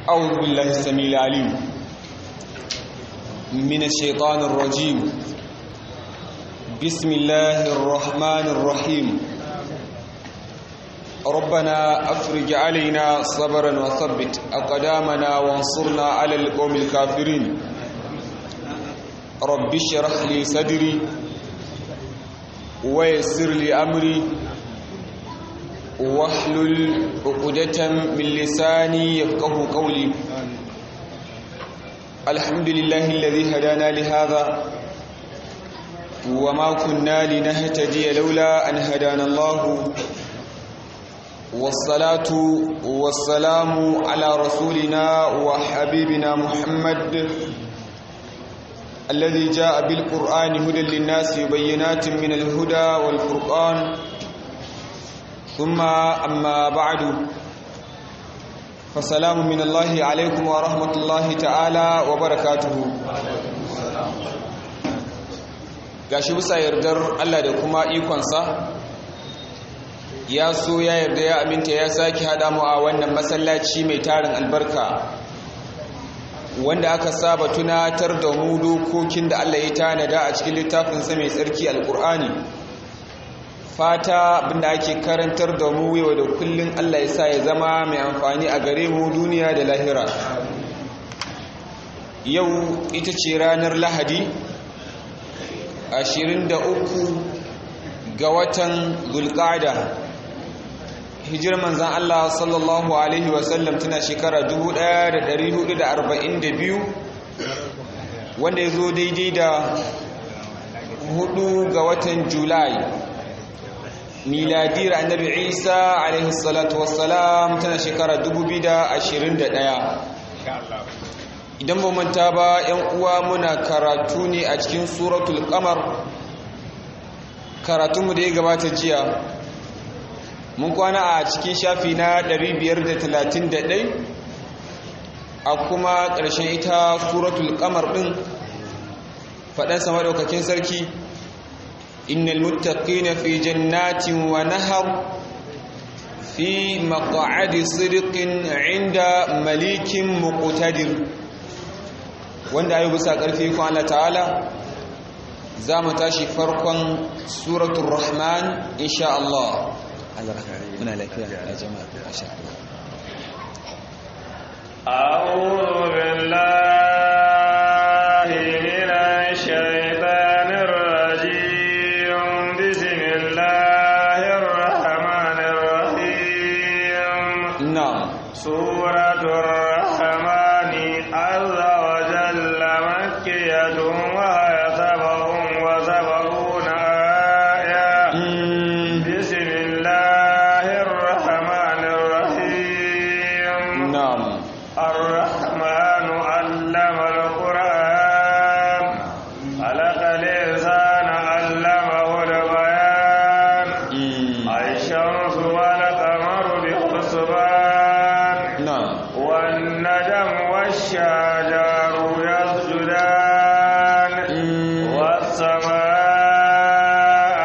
أعوذ بالله السميع العليم من الشيطان الرجيم بسم الله الرحمن الرحيم ربنا أفرج علينا صبرا وثبت أقدامنا وانصرنا على القوم الكافرين رب اشرح لي صدري ويسر لي أمري واحلل عقدة من لساني يفقه قولي الحمد لله الذي هدانا لهذا وما كنا لنهتدي لولا أن هدانا الله والصلاة والسلام على رسولنا وحبيبنا محمد الذي جاء بالقرآن هدى للناس وبينات من الهدى والفرقان ثم أما بعد فسلام من الله عليكم ورحمة الله تعالى وبركاته gashi bisa yardar Allah da kuma ikonsa ya so ya yarda ya aminta ya sake hada mu a wannan masallaci mai tarin albarka wanda aka saba tunatar da mu dokokin da Allah ya tanada a cikin littafinsa mai tsarki alkur'ani fata abinda ake karantar da mu yau da kullun Allah ya sa ya zama mai amfani a gare mu duniya da lahira yau ita ce ranar lahadi 23 ga watan zulqa'da hijirar manzan Allah sallallahu alaihi wasallam tana shekara 1442 wanda ya zo daidai da hudu ga watan julai miladiyar annabi isa alaihi salatu wassalam tana shekara 2021 idan ba manta ba yan uwa muna karatu ne a cikin suratul qamar karatunmu da ya gabata jiya mun kwana a cikin shafi na 531 a kuma ƙarshen ita suratul qamar ɗin faɗansa maɗaukakin sarki إن المتقين في جنات ونهر في مقعد صدق عند مليك مقتدر wanda ayu bisa karfi ko Allah ta'ala za mu tashi farkon suratul rahman insha Allah Allah muna lafiya ya jama'a masha Allah a'udhu billahi minash shaitanir سورة الرحمن عز وجل مكية وهي سبع وسبعون آية بسم الله الرحمن الرحيم نعم الرحمن علم القرآن خلق الإنسان علمه البيان الشمس والقمر بحسبان والندم والشجر يسجدان والسماء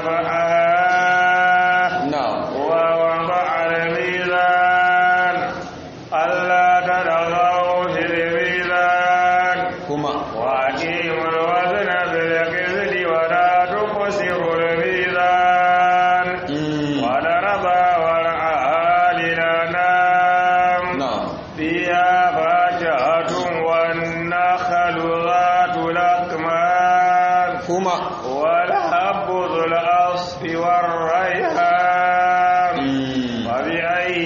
رفعها ووضع الميزان ألا تطغوا في الميزان وأقيموا الوزن بالقسط ولا تقصروا الميزان وضرب ورعها للأنام فيها فاكهة والنخل ذات الأكمام والحب ذو الأصف والريحان وبأي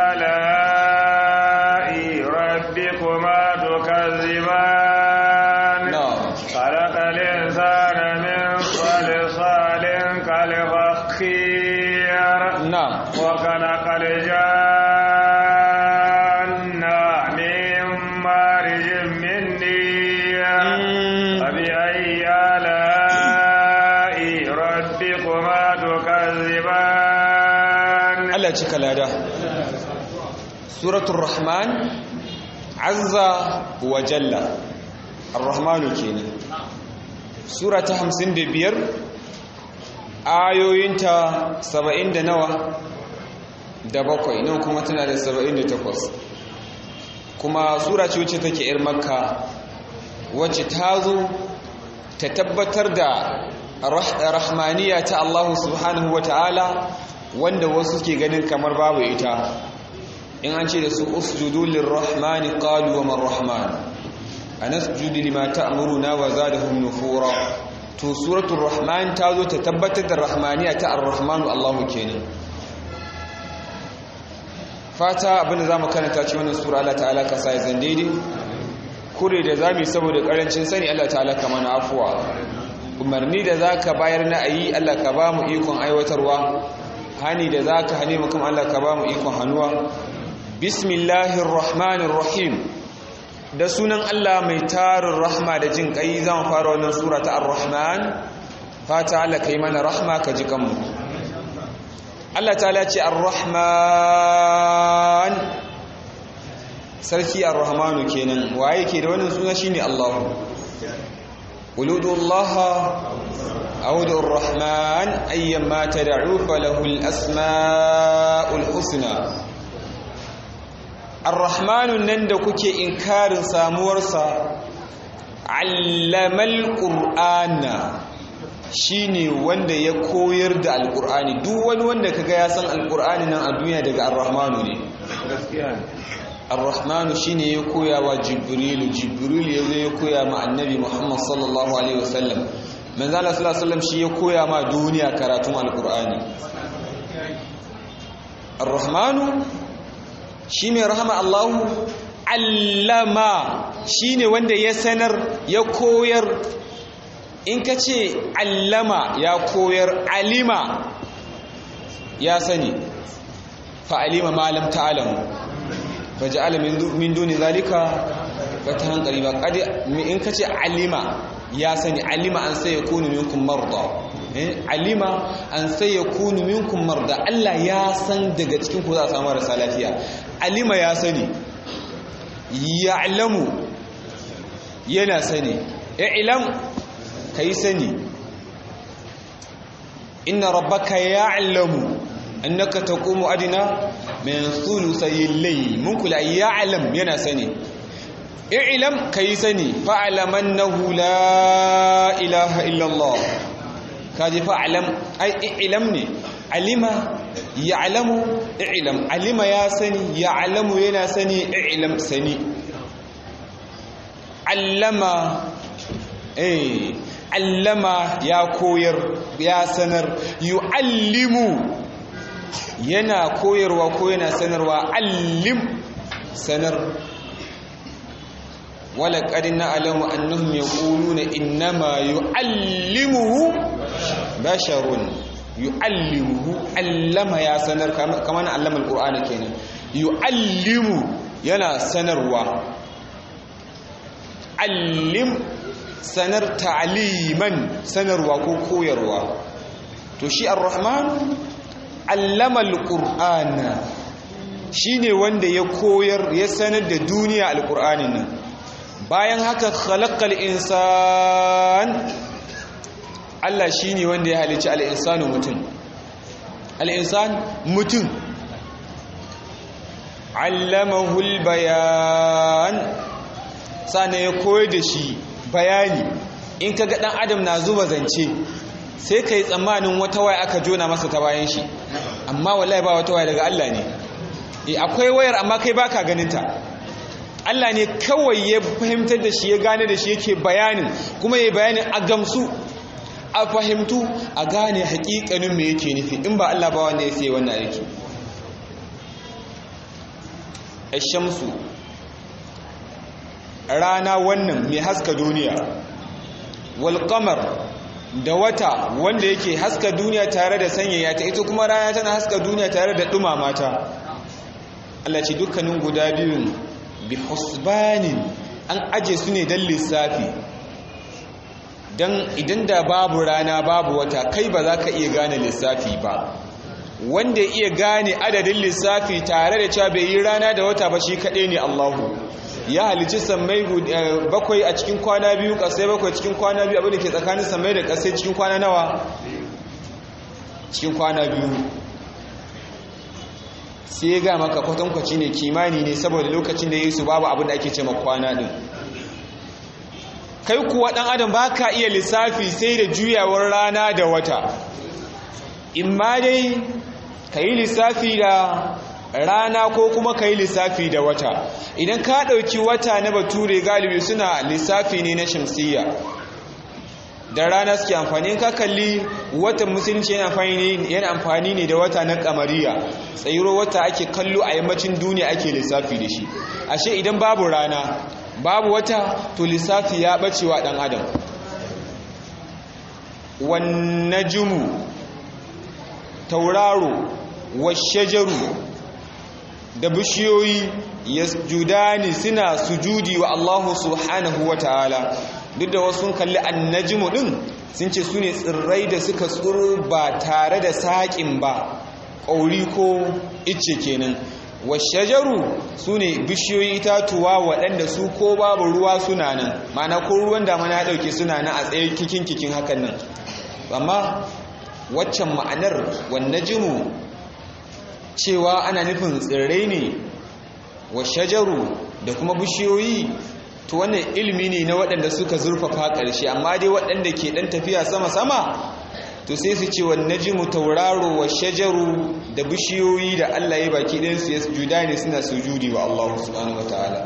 آلاء ربكما تكذبان خلق الإنسان من صلصال كالفخير وخلق الجان من مارج من نير فبأي آلاء ربكما تكذبان Allah cika lada suratul rahman azza wa jalla ar-rahmanu kenan sura ta 55 ayoyinta saba'in da nawa da bakwai nan kuma tana da saba'in da takwas kuma sura ce wacce take yar makka wacce ta zo ta tabbatar da rahmaniya ta Allah subhanahu wa ta'ala wanda wasu ke ganin kamar babu ita in an ce da su usjudu lirrahmani qalu wa man rahman anasjudu lima ta'muruna wa zadahum nufura to suratul rahman ta zo ta tabbatar da rahmaniya ta ar-rahmanu Allah kenan fata abinda zamu karanta ci wannan sura Allah ta'ala ka sai zan daidai kure da zamu saboda karancin sani Allah ta'ala ka mana afuwa umarni da zaka bayar na ayi Allah ka ba mu ikon aiwatarwa hani da zaka hane mu kuma Allah ka ba mu ikon hanuwa bismillahir rahmanir rahim da sunan Allah mai tarin rahma da jin kai zan fara wannan sura ta ar-rahman fata Allah kai mana rahma ka ji kanmu Allah ta'ala ce ar-rahman sarki ar-rahmanu kenan waye ke da wannan suna shine Allah uludullaha أعوذ الرحمن أيما تدعو فله الأسماء الحسنى الرحمن نندكك إنكار سامورسا علم القرآن shine wanda ya koyar da alkur'ani duk wani wanda kaga ya san alkur'ani nan a duniya daga ar-rahmanu ne gaskiya ar-rahmanu shine ya koya wa jibrilu jibrilu ya zo ya koya ma annabi muhammad sallallahu alaihi wasallam manzo Allah sallallahu alaihi wasallam shi ya koya ma duniya karatun alkur'ani ar-rahmanu shi mai rahama Allahu allama shine wanda ya sanar ya koyar in ka ce allama ya koyar alima ya sani fa alima malam ta'alamu fa ja'ala min duni zalika fatahan qariba qad in ka ce alima ya sani alima an sai yakunu minkum marda alima an sai yakunu minkum marda Allah ya san daga cikin ku za a samu marasa lafiya alima ya sani ya'lamu yana sani i'lam kai sani inna rabbaka ya'lamu annaka taqumu adna min thuluthay al-layl mun kula ya'lam yana sani i'lam kai sani fa'lam annahu la ilaha illa Allah kaji fa'lam ai i'lam ne alima ya'lamu i'lam alima ya sani ya'lamu yana sani i'lam sani allama eh allama ya koyar ya sanar yu'allimu yana koyarwa ko yana sanarwa allim sanar wala qad na'lamu annahum yaquluna innama yu'allimuhu basharun yu'allimuhu allama ya sanar kaman allama alqur'ani kenan yu'allimu yana sanarwa allim sanar ta'liman sanarwa ko koyarwa to shi ar-rahman allama al-qur'ana shine wanda ya koyar ya sanar da duniya al-qur'anin nan bayan haka khalaqal insan Allah shine wanda ya halicci al-insanu mutum al-insan mutum allamahu al-bayan sana ya koyar da shi bayani in kaga dan adam na zuba zance sai kai tsammanin wata waya aka jona masa ta bayan shi amma wallahi ba wata waya daga Allah ne eh akwai wayar amma kai baka ganin ta Allah ne kawai ya fahimtar da shi ya gane da shi yake bayanin kuma ya bayanin a gamsu a fahimtu a gane hakikanin me yake nufi in ba Allah ba wanda ya sai wannan aiki ashamsu rana wannan mai haska duniya wal qamar da wata wanda yake haska duniya tare da sanyaya ta ita kuma rana tana haska duniya tare da dumama ta Allah ce dukkanin guda biyun bi husbanin an aje su ne don lissafi don idan da babu rana babu wata kai ba za ka iya gane lissafi ba wanda iya gane adadin lissafi tare da cewa bai yi rana da wata ba shi kaɗai ne Allahu ya halici sammai bakwai a cikin kwana biyu ƙasai bakwai cikin kwana biyu abinda ke tsakanin sammai da ƙasai cikin kwana nawa cikin kwana biyu sai ya ga maka kwatankwaci ne kimani ne saboda lokacin da yesu babu abin da ake ce kwana din kai kuwa dan adam ba ka iya lissafi sai da juyawar rana da wata in ma dai ka yi lissafi da rana ko kuma ka yi lissafi da wata idan ka ɗauki wata na bature galibi suna lissafi ne na shamsiyya da rana suke amfani in ka kalli watan musulunci yana amfani ne da wata na kamariya tsayiro wata ake kallo a yammacin duniya ake lissafi da shi ashe idan babu rana babu wata to lissafi ya bacewa dan adam wan najmu tauraro washajaru da bishiyoyi yasjudani suna sujudi wa Allah subhanahu wa ta'ala duk da wasu kalli annajmu din sun ce su ne tsirrai da suka tsiro ba tare da saƙin ba ƙauri ko icce kenan washajaru su ne bishiyoyi itatuwa waɗanda su ko babu ruwa suna nan mana ko ruwan damana ya ɗauke suna nan a tsaye kikin kikin hakan nan amma waccan ma'anar wannajimu cewa ana nufin tsirrai ne washajaru da kuma bishiyoyi to wannan ilimi ne na waɗanda suka zurfafa ƙarshe amma dai waɗanda ke ɗan tafiya sama-sama to sai su ce wanne ji mu tauraro wa shajaru da bishiyoyi da Allah ya baki ɗinsu ya sujuda ne suna sujudi wa Allah subhanahu wa ta'ala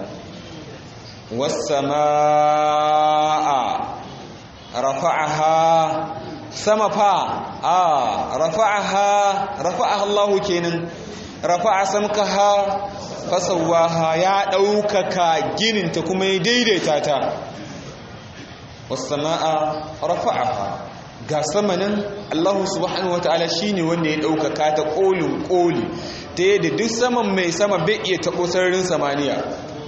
wasama'a rafa'aha sama fa a rafa'aha rafa'aha Allah kenan rafa'a samkaha fasawaha ya ɗaukaka gininta kuma ya daidaita ta wasama'a rafa'aha ga samanin Allah subhanahu wata'ala shine wanda ya ɗaukaka ta ƙolin ƙoli ta yadda duk saman mai sama bai iya taɓo sararin samaniya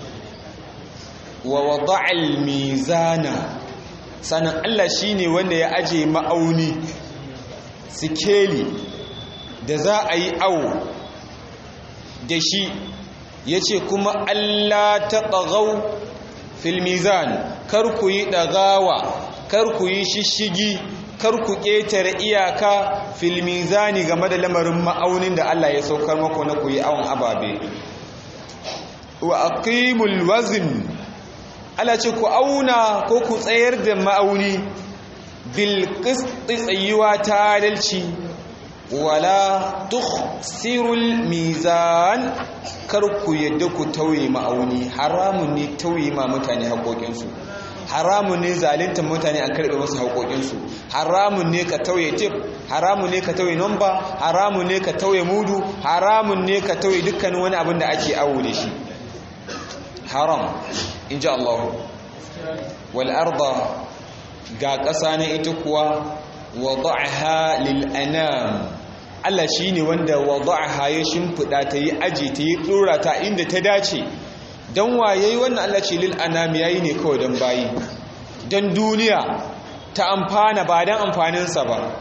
wa wada'al mizana sanan Allah shine wanda ya aje ma'auni sikeli da za a yi awo da shi ya ce kuma Allah ta ɗagau filmizan kar ku yi ɗagawa kar ku yi shishigi kar ku ƙetare iyaka filmizani game da lamarin ma'aunin da Allah ya saukar mako na ku yi awon ababe wa aqimul wazn Allah ce ku auna ko ku tsayar da ma'auni bil qisti tsayuwa ta adalci wala tukhsirul mizan kar ku yadda ku tauye ma'auni haramun ne tauye ma mutane haƙoƙinsu haramun ne zalintar mutane an karɓe masu haƙoƙinsu haramun ne ka tauye tip haramun ne ka tauye nomba haramun ne ka tauye mudu haramun ne ka tauye dukkanin wani abin da ake awo da shi haram in ji Allah wal arda ga ƙasa na ita kuwa wada'aha lil anam Allah shi ne wanda wada'aha ya shimfiɗa ta yi aji ta yi ɗora ta inda ta dace don waye wannan Allah ce lil anam yayi ne kawai don bayi don duniya ta amfana ba don amfaninsa ba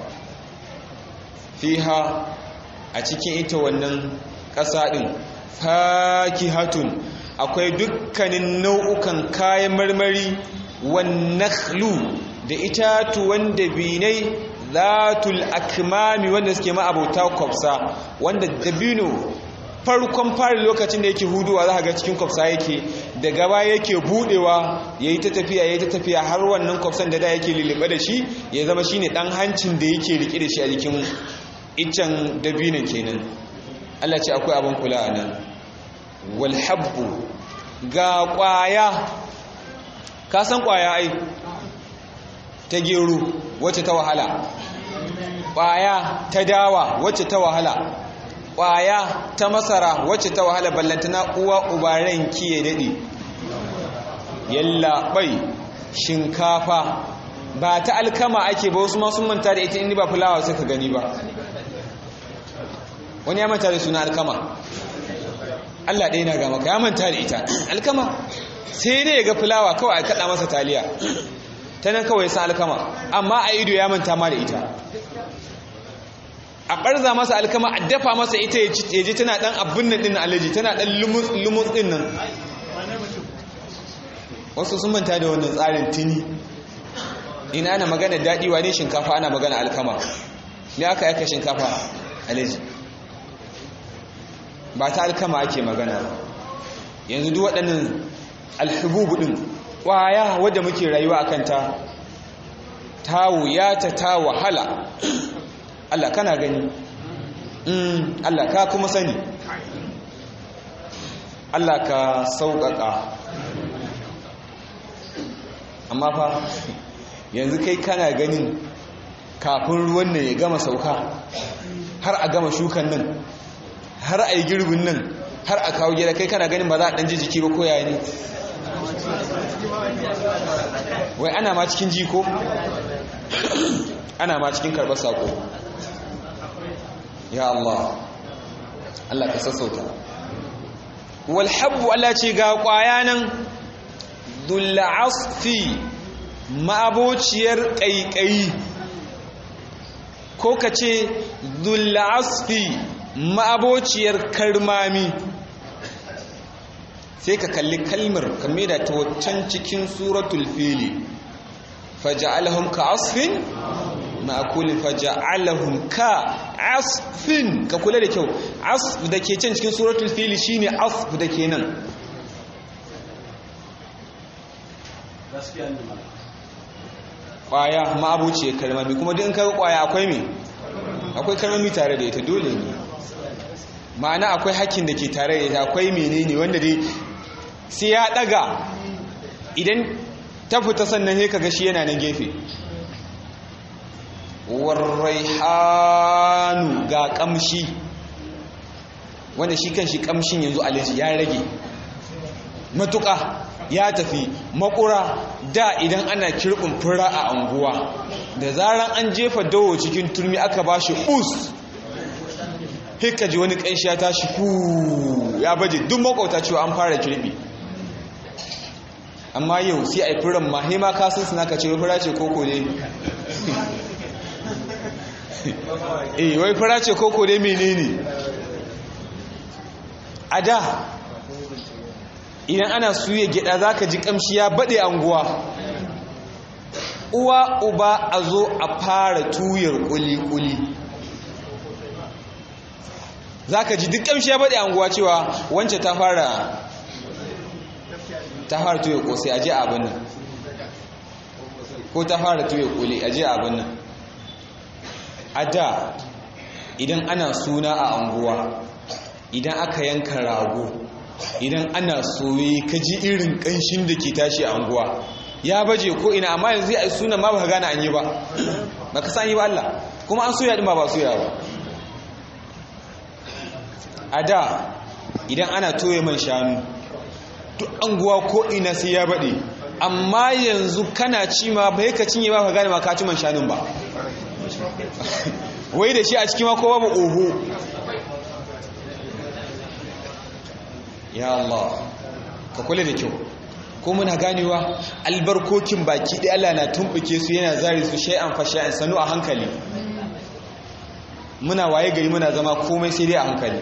fiha a cikin ita wannan ƙasa ɗin fakihatun akwai dukkanin nau'ukan kayan marmari wannakhlu da itatuwan dabinai zatul akmami wanda suke ma'abauta kwafsa wanda dabino farkon fari lokacin da yake huduwa za ga cikin kwafsa yake da gaba yake budewa ya yi ta tafiya ya yi ta tafiya har wannan kwafsan da da yake lulluɓe da shi ya zama shi ne ɗan hancin da yake riƙe da shi a jikin iccen dabinon kenan allah ce akwai abin kula a nan walhabbu ga ƙwaya ka san ƙwaya ai ta gero wacce ta wahala ƙwaya ta dawa wacce ta wahala ƙwaya ta masara wacce ta wahala ballantana uwa ubaren kiye daɗe yalla bai shinkafa ba ta alkama ake ba wasu masu manta da ita inda ba fulawa suka gani ba wani ya manta da suna alkama Allah ɗaya na ga maka ya manta da ita alkama sai dai ya ga fulawa kawai a kaɗa masa taliya ta nan kawai sa alkama amma a ido ya manta ma da ita a ɓarza masa alkama a dafa masa ita ya ji tana ɗan abin nan ɗin alaji tana ɗan lumus ɗin nan wasu sun manta da wannan tsarin tuni ina ana magana daɗi ne shinkafa ana magana alkama ne aka yaka shinkafa alaji ba ta alkama ake magana ba yanzu duk waɗannan alhububu ɗin ƙwaya wadda muke rayuwa a kanta ta wuyata ta wahala Allah kana gani Allah ka kuma sani Allah ka sauƙaƙa amma fa yanzu kai kana ganin kafin ruwan nan ya gama sauka har a gama shukan nan har a yi girbin nan har a kawo gida kai kana ganin ba za a ɗan ji jiki ba koya ne wai ana ma cikin jiko ana ma cikin karɓar saƙo ya Allah Allah ka sassauta walhabbu Allah ce ga ƙwaya nan dulla'asfi ma'abociyar ƙaiƙayi ko ka ce dulla'asfi ma'abociyar karmami sai ka kalli kalmar kame da ta waccan cikin suratul fili faja'alahum ka asfin ma'akulin faja'alahum ka asfin ka kula da kyau asf da ke can cikin suratul fili shine asf da ke nan kwaya ma'abuci ya kalmami kuma duk in kaga kwaya akwai me akwai kalmami tare da ita dole ne ma'ana akwai hakkin da ke tare da ita akwai menene wanda dai sai ya daga idan ta fita sannan sai kaga shi yana na gefe warraihanu ga kamshi wanda shi kan shi kamshin yanzu alaji ya rage matuƙa ya tafi makura da idan ana kirɓin fura a anguwa da zaran an jefa dawo cikin turmi aka ba shi us hika ji wani ƙanshi ya tashi ku ya baje duk makwauta cewa an fara kirɓi amma yau sai a yi furan ma hema kasan suna ka ce fura ce koko ne eh wai fura ce koko ne menene a da idan ana suya gida za ka ji kamshi ya baɗe anguwa uwa uba a zo a fara tuyar kuli-kuli za ka ji duk kamshi ya baɗe anguwa cewa wance ta fara ta fara tuyar kosai aje abin nan ko ta fara tuyar kuli aje abin nan a da idan ana suna a anguwa idan aka yanka rago idan ana soye ka ji irin kanshin da ke tashi a anguwa ya baje ko ina amma yanzu a suna ma ba gane an yi ba ba ka san yi ba Allah kuma an soya din ba ba soya ba a da idan ana toye man shanu duk anguwa ko ina sai ya baɗe amma yanzu kana ci ma ba ka cinye ba ka gane ma ka ci man shanun ba wai da shi a cikin ma ko babu oho ya Allah ka kula da kyau ko muna ganewa albarkokin baki ɗaya Allah na tumbuke su yana zari su shay'an fa shay'an sanu a hankali muna waye gari muna zama komai sai dai a hankali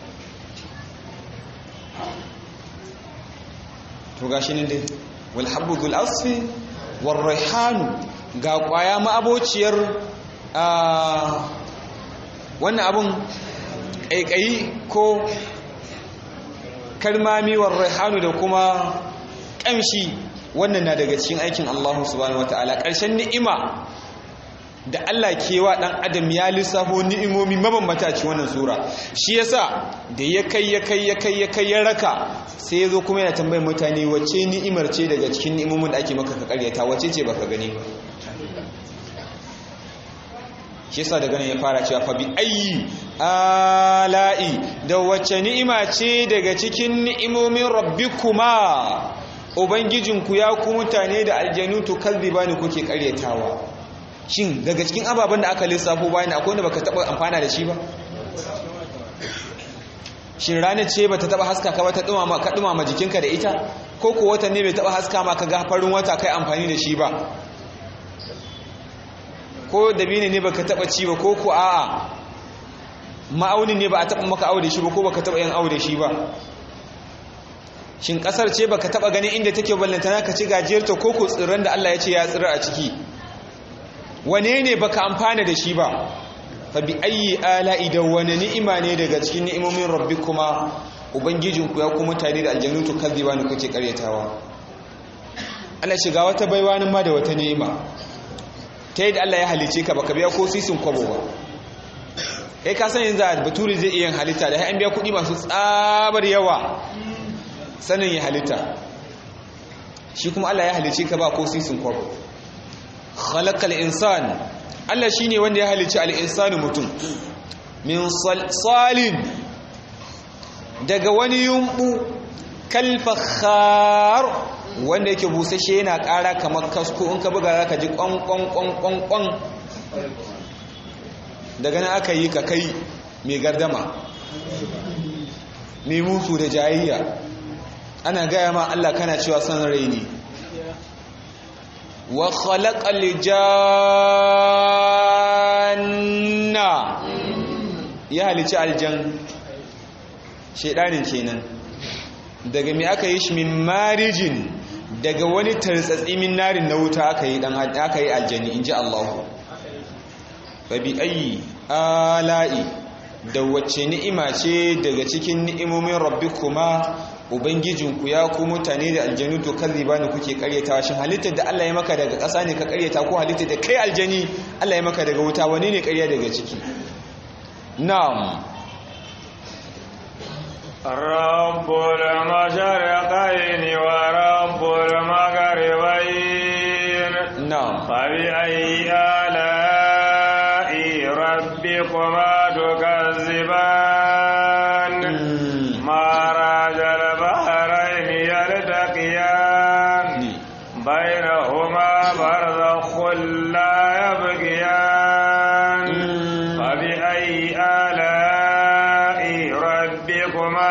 to gashi nan dai wal habbu dhul asfi war rayhanu ga kwaya ma abociyar wannan abun ƙaiƙayi ko kalmami war raihanu da kuma ƙamshi wannan na daga cikin aikin Allah subhanahu wataala ƙarshen ni'ima da Allah kewa ɗan adam ya lissafo ni'imomi mabambata cikin wannan sura shi yasa da ya kai ya kai ya kai ya kai ya raka sai ya zo kuma yana tambayar mutane wacce ni'imar ce daga cikin ni'imomin da ake maka ka karyata wacce ce baka gani ba shi yasa daga nan ya fara cewa fa bi ayyi ala'i da wacce ni'ima ce daga cikin ni'imomin rabbikuma ubangijinku ya ku mutane da aljanu to kalbibani kuke karyatawa shin daga cikin ababen da aka lissafo bayan akwai wanda baka taba amfana da shi ba shin ranar ce bata taba haska ka bata dumama ka dumama jikinka da ita ko ko wata ne bai taba haska ma ka ga farin wata kai amfani da shi ba ko dabini ne baka taba ci ba ko ko a'a ma'aunin ne ba a taba maka aure shi ba ko baka taba yin aure shi ba shin kasar ce baka taba ganin inda take ballantana ka ci gajiyarta ko ko tsirran da Allah ya ce ya tsira a ciki wane ne baka amfana da shi ba fa bi ayyi ala'i da wani ni'ima ne daga cikin ni'imomin rabbikuma ubangijinku ya kuma tare da aljannu to kadhiba ne kuke karyatawa Allah shiga wata baiwa nan ma da wata ni'ima ta yadda Allah ya halice ka baka biya ko sisin kwabo ba kai ka san yanzu a baturi zai iya halitta da an biya kuɗi masu tsabar yawa sanin ya halitta shi kuma Allah ya halice ka ba ko sisin kwabo khalaqal insan Allah shine wanda ya halice al-insanu mutum min salsalin daga wani yumbu kalfakhar wanda yake busashe yana ƙara kamar kasko in ka buga zaka ji ƙwan daga nan aka yi ka kai mai gardama mai musu da jayayya ana gaya ma Allah kana cewa son rai ne wa khalaqal janna ya halici aljan shedanin kenan daga me aka yi shi min marijin daga wani tartsatsi min narin na wuta aka yi dan aka yi aljani inji Allah fa bi ayi ala'i da wacce ni'ima ce daga cikin ni'imomin rabbikuma ubangijinku ya ku mutane da aljanu to ba ne kuke karyatawa shin halittar da Allah ya maka daga ƙasa ne ka karyata ko halittar da kai aljani Allah ya maka daga wuta wani ne karya daga ciki na'am رب المشرقين ورب المغربين نعم فبأي آلاء ربكما تكذبان مرج البحرين يلتقيان بينهما برزخ لا يبغيان فبأي آلاء ربكما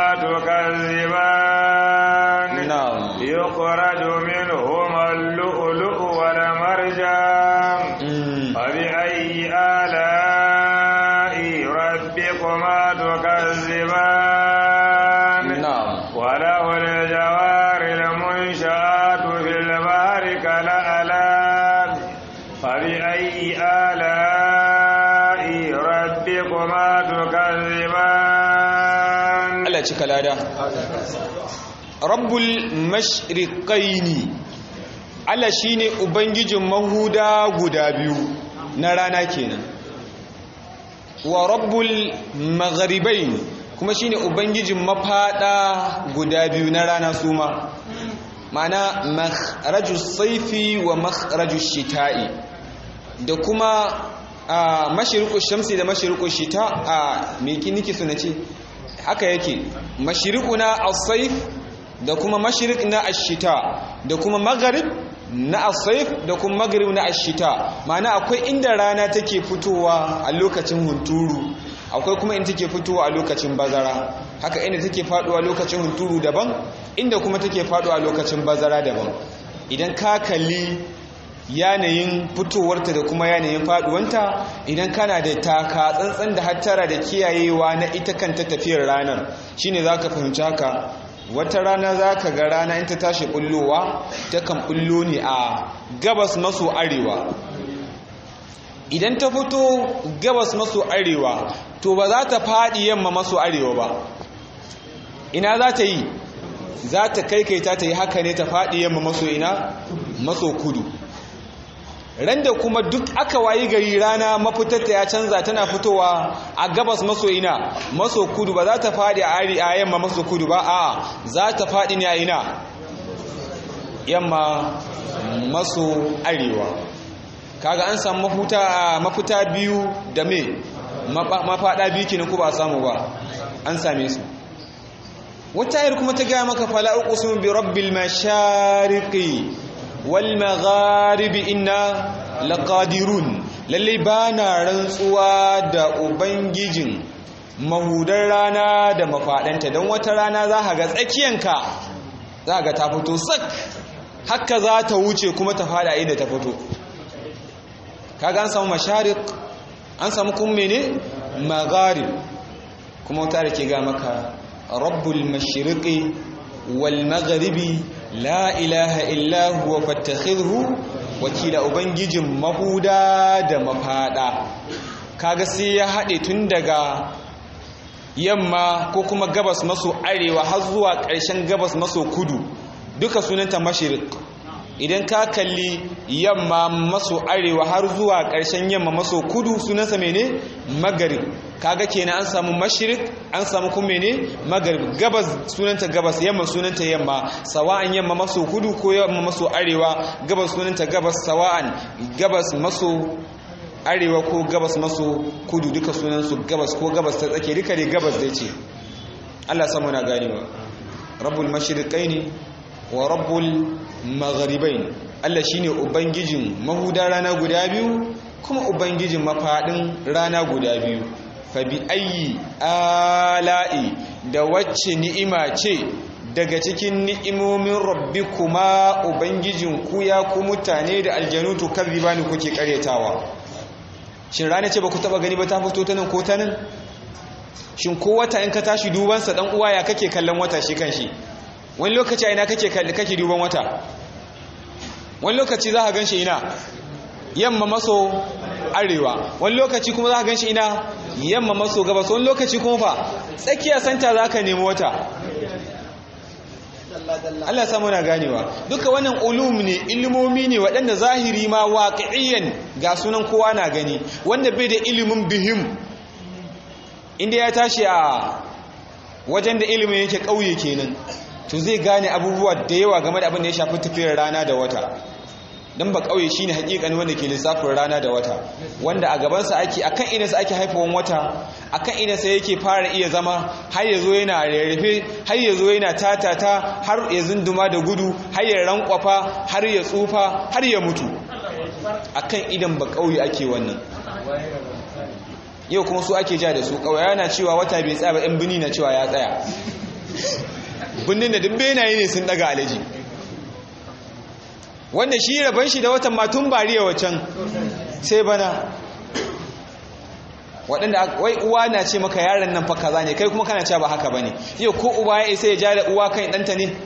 تكذبان نعم يخرج منهما اللؤلؤ والمرجان فبأي آلاء ربكما تكذبان نعم وله الجوار المنشآت في البحر كالأعلام فبأي آلاء ربكما تكذبان Allah cika lada rabbul mashriqaini Allah shine ubangijin mahuda guda biyu na rana kenan wa rabbul magharibain kuma shine ubangijin mafada guda biyu na rana suma ma'ana makharajus saifi wa makharajus shita'i da kuma a mashriqus shamsi da mashriqus shita a me niki suna ce haka yake mashriqu na as-sayf da kuma mashriq na ash-shita da kuma maghrib na as-sayf da kuma maghrib na ash-shita ma'ana akwai inda rana take fitowa a lokacin hunturu akwai kuma inda take fitowa a lokacin bazara haka inda take faduwa lokacin hunturu daban inda kuma take faduwa lokacin bazara daban idan ka kalli yanayin fitowarta da kuma yanayin faduwanta idan kana da taka tsantsan da hattara da kiyayewa na ita kanta tafiyar ranar shine zaka fahimci haka wata rana zaka ga rana in ta tashi bullowa takan bullo ne a gabas maso arewa idan ta fito gabas maso arewa to ba za ta fadi yamma maso arewa ba ina za ta yi za ta kaikaita ta yi haka ne ta fadi yamma maso ina maso kudu randa kuma duk aka wayi gari rana mafitarta ya canza tana fitowa a gabas maso ina maso kudu ba za ta faɗi a ari a yamma maso kudu ba a za ta faɗi ne a ina yamma maso arewa kaga an samu mafuta mafita biyu da me mafaɗa biyu kenan ko ba samu ba an same su wata ayar kuma ta gaya maka fala uqsimu bi rabbil mashariqi wal magharibi inna laqadirun lalle bana rantsuwa da ubangijin mahudar rana da mafadanta don wata rana za ka ga tsakiyanka za ga ta fito sak haka za ta wuce kuma ta fada inda ta fito kaga an samu masharik an samu kuma mene magharib kuma wata da ke ga maka rabbul mashriqi wal magharibi la ilaha illa huwa fattakhidhu wakila ubangijin mahuda da mafada kaga sai ya haɗe tun daga yamma ko kuma gabas maso arewa har zuwa ƙarshen gabas maso kudu duka sunanta mashirik idan ka kalli yamma maso arewa har zuwa ƙarshen yamma maso kudu sunansa mene magarib kaga kenan an samu mashirik an samu kuma mene magarib gabas sunanta gabas yamma sunanta yamma sawa'an yamma maso kudu ko yamma maso arewa gabas sunanta gabas sawa'an gabas maso arewa ko gabas maso kudu duka sunansu gabas ko gabas ta tsake duka dai gabas zai ce Allah samu na ganewa rabbul mashriqaini wa rabbul magharibain Allah shine ubangijin mahuda rana guda biyu kuma ubangijin mafadin rana guda biyu fa bi ayyi ala'i da wacce ni'ima ce daga cikin ni'imomin rabbikuma ubangijin ku ya ku mutane da aljanu to kadhibani kuke karyatawa shin rana ce ba ku taba gani ba ta fito ta nan ko ta nan shin ko wata in ka tashi dubansa dan uwa ya kake kallon wata shi kan shi wani lokaci a ina kake kake duban wata wani lokaci za ka gan shi ina yamma maso arewa wani lokaci kuma za ka gan shi ina yamma maso gabas wani lokaci kuma fa tsakiya santa za ka nemi wata Allah samu na ganewa duka wannan ulum ne ilimomi ne waɗanda zahiri ma waƙi'iyan ga sunan kowa na gani wanda bai da ilimin bihim inda ya tashi a wajen da ilimin yake ƙauye kenan to zai gane abubuwa da yawa game da abin da ya shafi tafiyar rana da wata don ba ƙauye shine hakikani wanda ke lissafin rana da wata wanda a gabansa ake akan idansa ake haifawan wata akan idansa yake fara iya zama har ya zo yana rarrafe har ya zo yana tatata har ya zunduma da gudu har ya rankwafa har ya tsufa har ya mutu akan idan ba ƙauye ake wannan yau kuma su ake ja da su ƙauye yana cewa wata bai tsaya ba ɗan bini na cewa ya tsaya bindin da duk benaye ne sun daga alaji wanda shi rabon shi da watan matun bariya wacan sai bana waɗanda wai uwa na ce maka yaron nan fa kaza ne kai kuma kana cewa ba haka bane yau ko uba ya isa ya ja da uwa kan ɗanta ne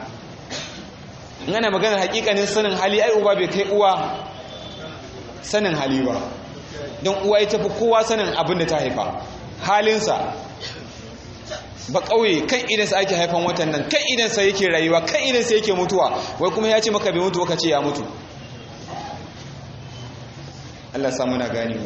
in ana maganar hakikanin sanin hali ai uba bai kai uwa sanin hali ba don uwa ita fi kowa sanin abin da ta haifa halinsa ba ƙauye kan idansa ake haifan watan nan kan idansa yake rayuwa kan idansa yake mutuwa wai kuma ya ce maka bai mutu ka ce ya mutu Allah samu na gani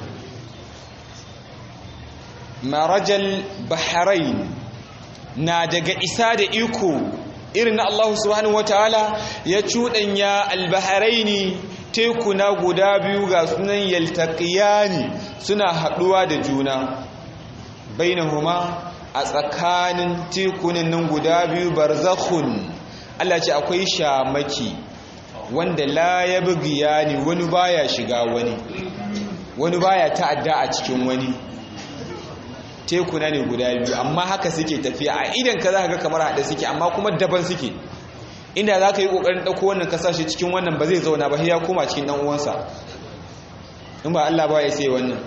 marajal bahrain na daga isa da iko irin na Allah subhanahu wataala ya cuɗanya albaharaini tekuna guda biyu ga sunan yaltaqiyani suna haɗuwa da juna bainahuma a tsakanin tekunan nan guda biyu barzakhun Allah ce akwai shamaki wanda la ya bugiya ne wani baya shiga wani wani baya ta'adda a cikin wani tekuna ne guda biyu amma haka suke tafiya a idan ka za ka ga kamar haɗe suke amma kuma daban suke inda za ka yi ƙoƙarin ɗauko wannan kasashe cikin wannan ba zai zauna ba ya koma cikin ɗan uwansa in ba Allah ba ya sai wannan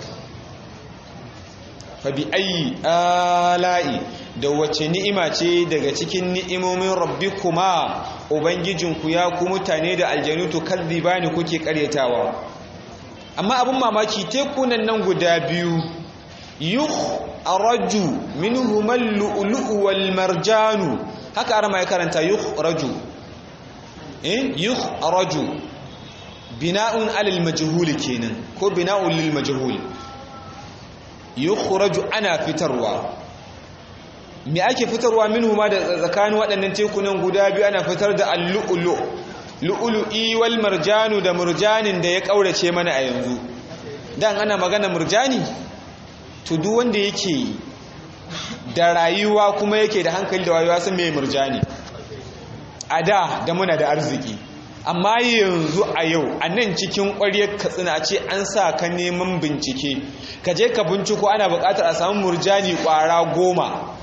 fabi ayi ala'i da wace ni'ima ce daga cikin ni'imomin rabbikuma ubangijinku ya ku mutane da aljanu to bani kuke karyatawa amma abin mamaki tekunan nan guda biyu yuh araju minhumal lu'lu'u wal marjanu haka arama ya karanta yuh raju eh yuh araju bina'un alal majhul kenan ko bina'un lil majhul yukhraju ana fitarwa me ake fitarwa minhu ma da tsakanin waɗannan tekunan guda biyu ana fitar da al-lu'lu lu'lu'i wal marjanu da murjanin da ya kaurace mana a yanzu dan ana magana murjani to duk wanda yake da rayuwa kuma yake da hankali da rayuwa san me murjani a da da muna da arziki amma yanzu a yau a nan cikin ƙwaryar katsina ce an sa ka neman bincike ka je ka binciko ana buƙatar a samu murjani ƙwara goma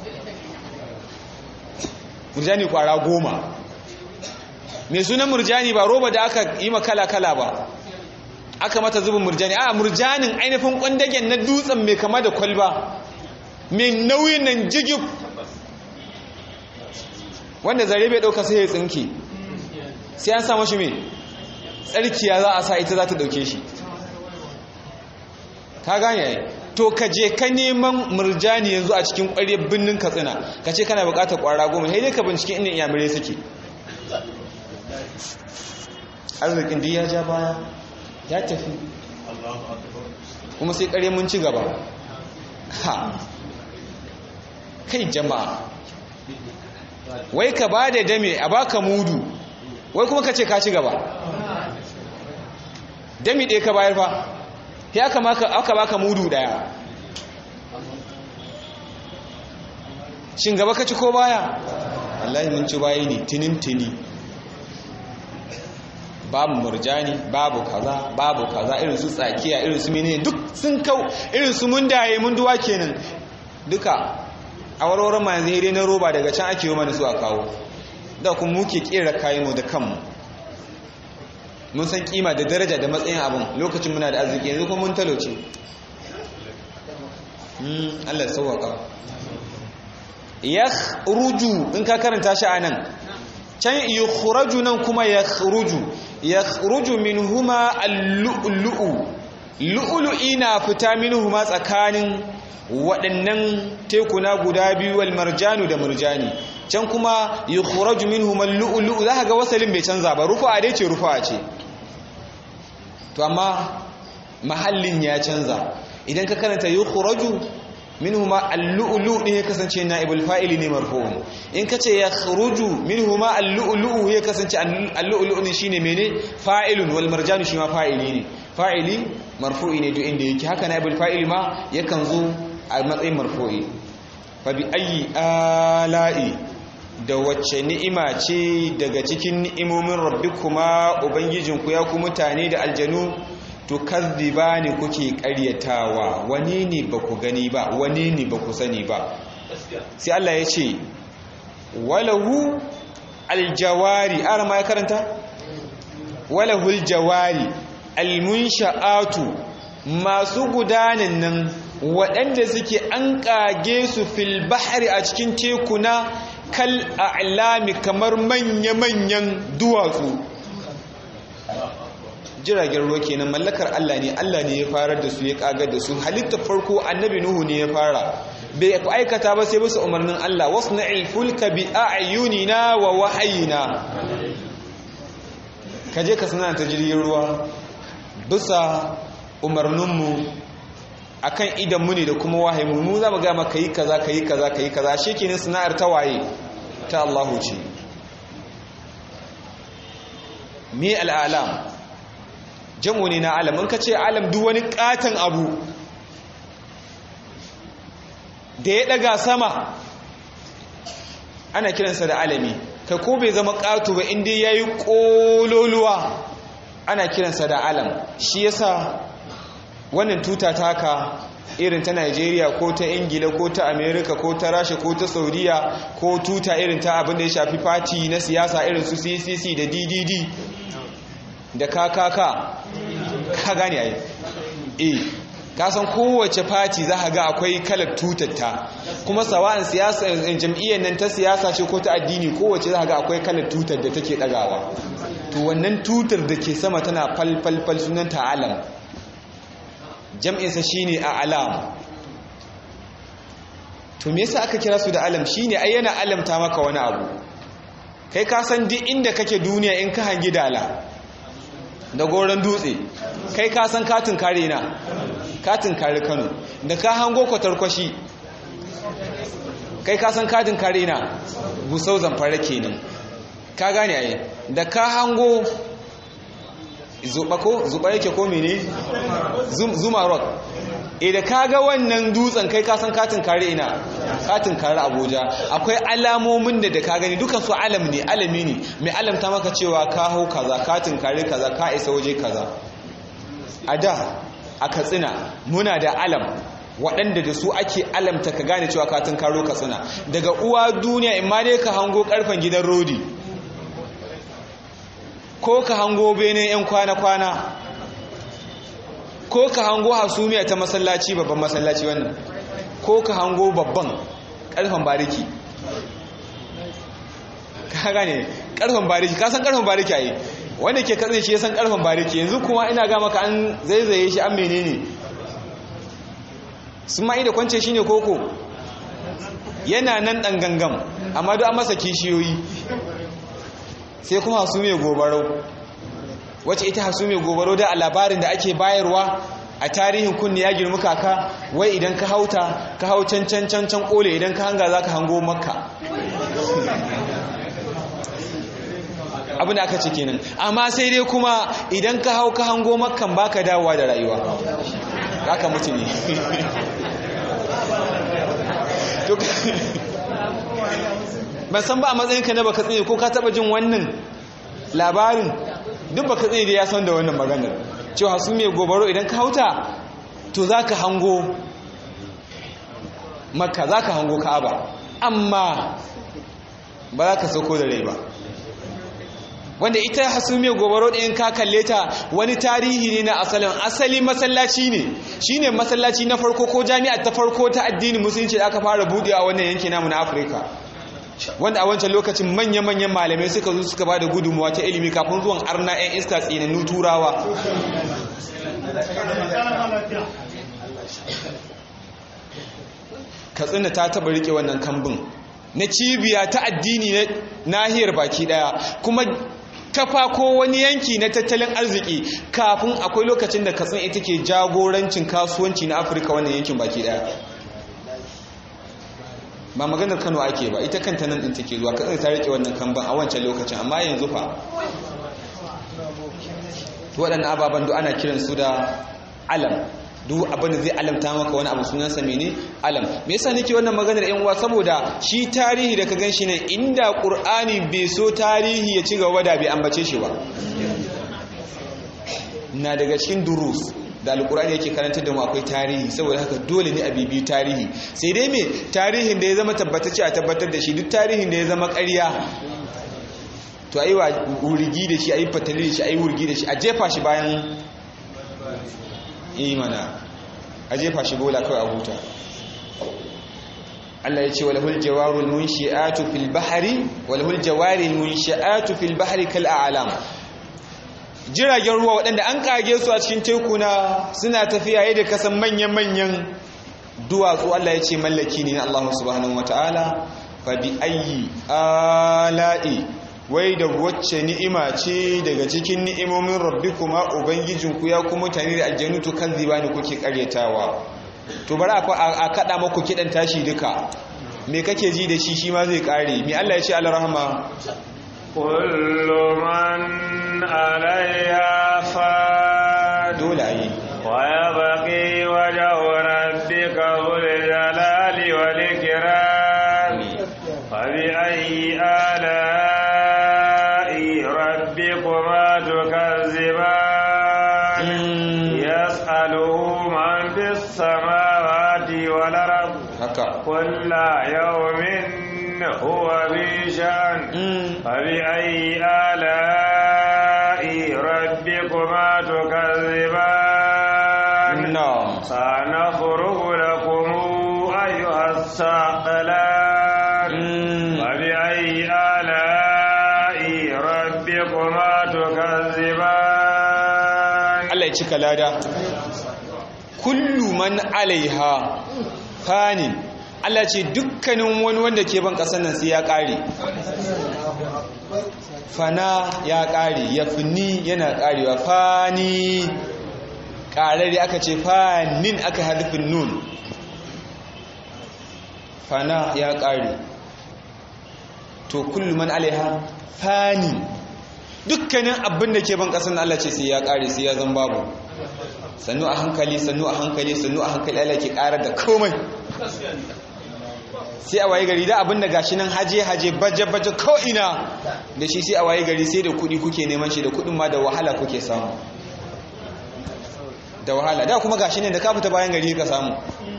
murjani ƙwara goma mai sunan murjani ba roba da aka yi kala-kala ba aka mata zubin murjani a murjanin ainihin ƙwandagen na dutsen mai kama da kwalba mai nauyin nan jigib wanda zare bai ɗauka sai ya tsinke sai an samu shi mai tsarkiya za a sa ita za ta dauke shi ka gane to ka je ka neman murjani yanzu a cikin ƙwaryar birnin katsina ka ce kana buƙatar ƙwara goma sai dai ka bincike inda iyamirai suke arzikin duk ya ja baya ya tafi kuma sai ƙarya mun ci gaba ha kai jama'a wai ka ba da dame a baka mudu wai kuma ka ce ka ci gaba dami ɗaya ka bayar fa ya aka baka mudu ɗaya shin gaba ka ci ko baya wallahi mun ci bayi ne tinin-tini babu murjani babu kaza babu kaza irin su tsakiya irin su menene duk sun kau irin su mun daye mun duwa kenan duka a warwaran ma yanzu dai na roba daga can ake yi mana su a kawo da kuma muke kera kayan mu da kanmu mun san kima da daraja da matsayin abin lokacin muna da arziki yanzu kuma mun talauce Allah ya sauwaka yakhruju in ka karanta shi anan can yukhraju nan kuma yakhruju yakhruju minhuma al-lu'lu'u lu'lu'i na fita minhuma tsakanin waɗannan tekuna guda biyu wal marjanu da murjani can kuma yukhraju minhuma al-lu'lu'u zaka ga wasalin bai canza ba rufa dai ce rufa ce to amma mahallin ya canza idan ka karanta yukhraju minhuma al-lu'lu' ne ya kasance naibul fa'ili ne marfu'un in kace yakhruju minhuma al-lu'lu' ya kasance al-lu'lu' ne shine mene fa'ilun wal marjanu shi ma fa'ili ne fa'ili marfu'i ne duk inda yake haka naibul fa'ili ma yakan zo a matsayin marfu'i fa bi ayyi ala'i da wacce ni'ima ce daga cikin ni'imomin rabbikuma ubangijinku ya ku mutane da aljanu to kazzibani kuke ƙaryatawa wani ne ba ku gani ba wani ne ba ku sani ba sai Allah ya ce walahu aljawari ara ma ya karanta walahu aljawari almunsha'atu masu gudanan nan waɗanda suke an ƙage su fil bahari a cikin tekuna kal a'lami kamar manya-manyan duwatsu jiragen ruwa kenan mallakar Allah ne Allah ne ya farar da su ya kagar da su halittar farko annabi nuhu ne ya fara bai aikata ba sai bisa umarnin Allah wasna'il fulka bi a'yunina wa wahayina kaje ka sanar ta jirgin ruwa bisa umarninmu akan idan mu ne da kuma wahayi mu mu za mu ga maka yi kaza kayi kaza kayi kaza shekenin sana'ar ta waye ta Allahu ce me al'alam jamu ne na alam in ka ce alam duk wani katon abu da ya daga sama ana kiransa da alami kai ko bai zama ƙato ba inda ya yi ƙololuwa ana kiransa da alam shi yasa wannan tuta taka irin ta Najeriya ko ta Ingila ko ta Amerika ko ta Rasha ko ta Saudiya ko tuta irin ta abin da ya shafi fati na siyasa irin su CCC da DDD da KKK ka gane ai eh ka san kowace fati za ka ga akwai kalar tutarta kuma sawa'an siyasa jam'iyyar nan ta siyasa ce ko ta addini kowace za ka ga akwai kalar tutar da take dagawa to wannan tutar da ke sama tana falfalfal sunanta alam jam'insa shine a alam to me yasa aka kira su da alam shine ai yana alamta maka wani abu kai ka san duk inda kake duniya in ka hangi dala da goron dutse kai ka san katin kare na katin kare Kano da ka hango kwatarkwashi kai ka san katin kare na gusau zamfara kenan ka gane ai da ka hango zuba ko zuba yake ko mene zuma rock e da kaga wannan dutsen kai ka san katin kare ina katin kare abuja akwai alamomin da da ka gani dukan su alam ne alami ne mai alamta maka cewa ka hau kaza katin kare kaza ka isa waje kaza a da a katsina muna da alam waɗanda da su ake alamta ka gane cewa katin karo katsina daga uwa duniya in ma dai ka hango karfen gidan rodi ko ka hango bene 'yan kwana-kwana ko ka hango hasumiya ta masallaci babban masallaci wannan ko ka hango babban karfan bariki ka gane karfan bariki ka san karfan bariki ayi wanda ke katsin shi ya san karfan bariki yanzu kuma ina ga maka an zaizaye shi an menene sun ma'i da kwance shi ne koko yana nan ɗan gangam amma duk an masa kishiyoyi sai kuma hasu mai gobaro wacce ita hasu mai gobaro da a labarin da ake bayarwa a tarihin kunni ya girma kaka wai idan ka hauta ka hau can can can can kole idan ka hanga za ka hango makka abin da aka ce kenan amma sai dai kuma idan ka hau ka hango makkan baka dawowa da rayuwa haka mutu ne ban san ba a matsayinka na baka tsaye ko ka taba jin wannan labarin duk baka tsaye da ya san da wannan maganar cewa su mai gobaro idan ka hauta to za ka hango makka za ka hango ka'aba amma ba za ka sauko da rai ba wanda ita hasumiyar gobaro ɗayan ka kalle ta wani tarihi ne na asalin asali masallaci ne shine masallaci na farko ko jami'a ta farko ta addinin musulunci da aka fara buɗe a wannan yanki namu na afirka wanda a wancan lokacin manya-manyan malamai suka zo suka ba da gudunmuwa ta ilimi kafin zuwan arna 'yan iska tsinannu turawa katsina ta taba rike wannan kambun na cibiya ta addini na nahiyar baki daya kuma kafa ko wani yanki na tattalin arziki kafin akwai lokacin da katsina ita ke jagorancin kasuwanci na afirka wannan yankin baki daya ba maganar kano ake ba ita kanta nan ɗin take zuwa katsina ta rike wannan kamban a wancan lokacin amma yanzu fa waɗannan ababen duk ana kiransu da alam duk abin da zai alamta maka wani abu sunansa mene alam me yasa nake wannan maganar yan uwa saboda shi tarihi da ka ganshi ne inda qur'ani bai so tarihi ya ci gaba da bai ambace shi ba na daga cikin durus da alkur'ani yake karanta da mu akwai tarihi saboda haka dole ne a bibi tarihi sai dai me tarihin da ya zama tabbatacce a tabbatar da shi duk tarihin da ya zama ƙarya to ayi wa wurgi da shi ayi fatali da shi ayi wurgi da shi a jefa shi bayan imana a jefa shi bola kawai a huta Allah ya ce walahul jawarul munshi'atu fil bahri walahul jawaril munshi'atu fil bahri kal a'lam jiragen ruwa waɗanda an kage su a cikin tekuna suna tafiya yadda kasan manyan-manyan duwatsu Allah ya ce mallaki ne na Allah subhanahu wataala fa bi ayyi ala'i wai da wacce ni'ima ce daga cikin ni'imomin rabbikuma ubangijinku ya kuma mutane da aljanu to kazziba ne kuke karyatawa to bari a kada maku kidan tashi duka me kake ji da shi shi ma zai kare me Allah ya ce alrahma kullu man alaiha fa dole ayi wa yabqi wajhu rabbika dhul jalali wal ikram fa bi ayyi ala ربكما تكذبان يسأله من في السماوات والأرض كل يوم هو في شأن فبأي آلاء ربكما تكذبان سنفرغ لكم أيها الثقلان فبأي آلاء ربكما تكذبان Allah ya cika lada kullu man alaiha fani Allah ce dukkanin wani wanda ke ban kasan nan sai ya kare fana ya kare ya fini yana karewa fani karare aka ce fanin aka harfin nun fana ya kare to kullu man alaiha fani dukkanin abin da ke ban kasan Allah ce sai ya kare sai ya zan babu sannu a hankali sannu a hankali sannu a hankali Allah ke karar da komai sai a waye gari da abin da gashi nan haje haje baje baje ko ina da shi sai a waye gari sai da kudi kuke neman shi da kudin ma da wahala kuke samu da wahala da kuma gashi ne da ka fita bayan gari ka samu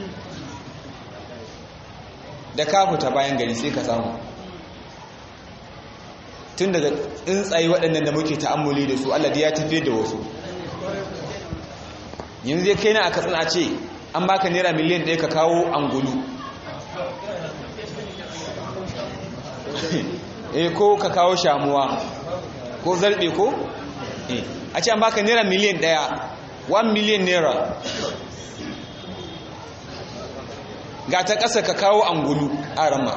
da ka fita bayan gari sai ka samu tun daga tsuntsaye waɗannan da muke ta'ammuli da su Allah ya tafi da wasu yanzu zai kai na a katsina ce an baka naira miliyan ɗaya ka kawo angulu eh ko ka kawo shamuwa ko zarbe ko a ce an baka naira miliyan ɗaya 1 miliyan naira ga ta ƙasa ka kawo angulu a rama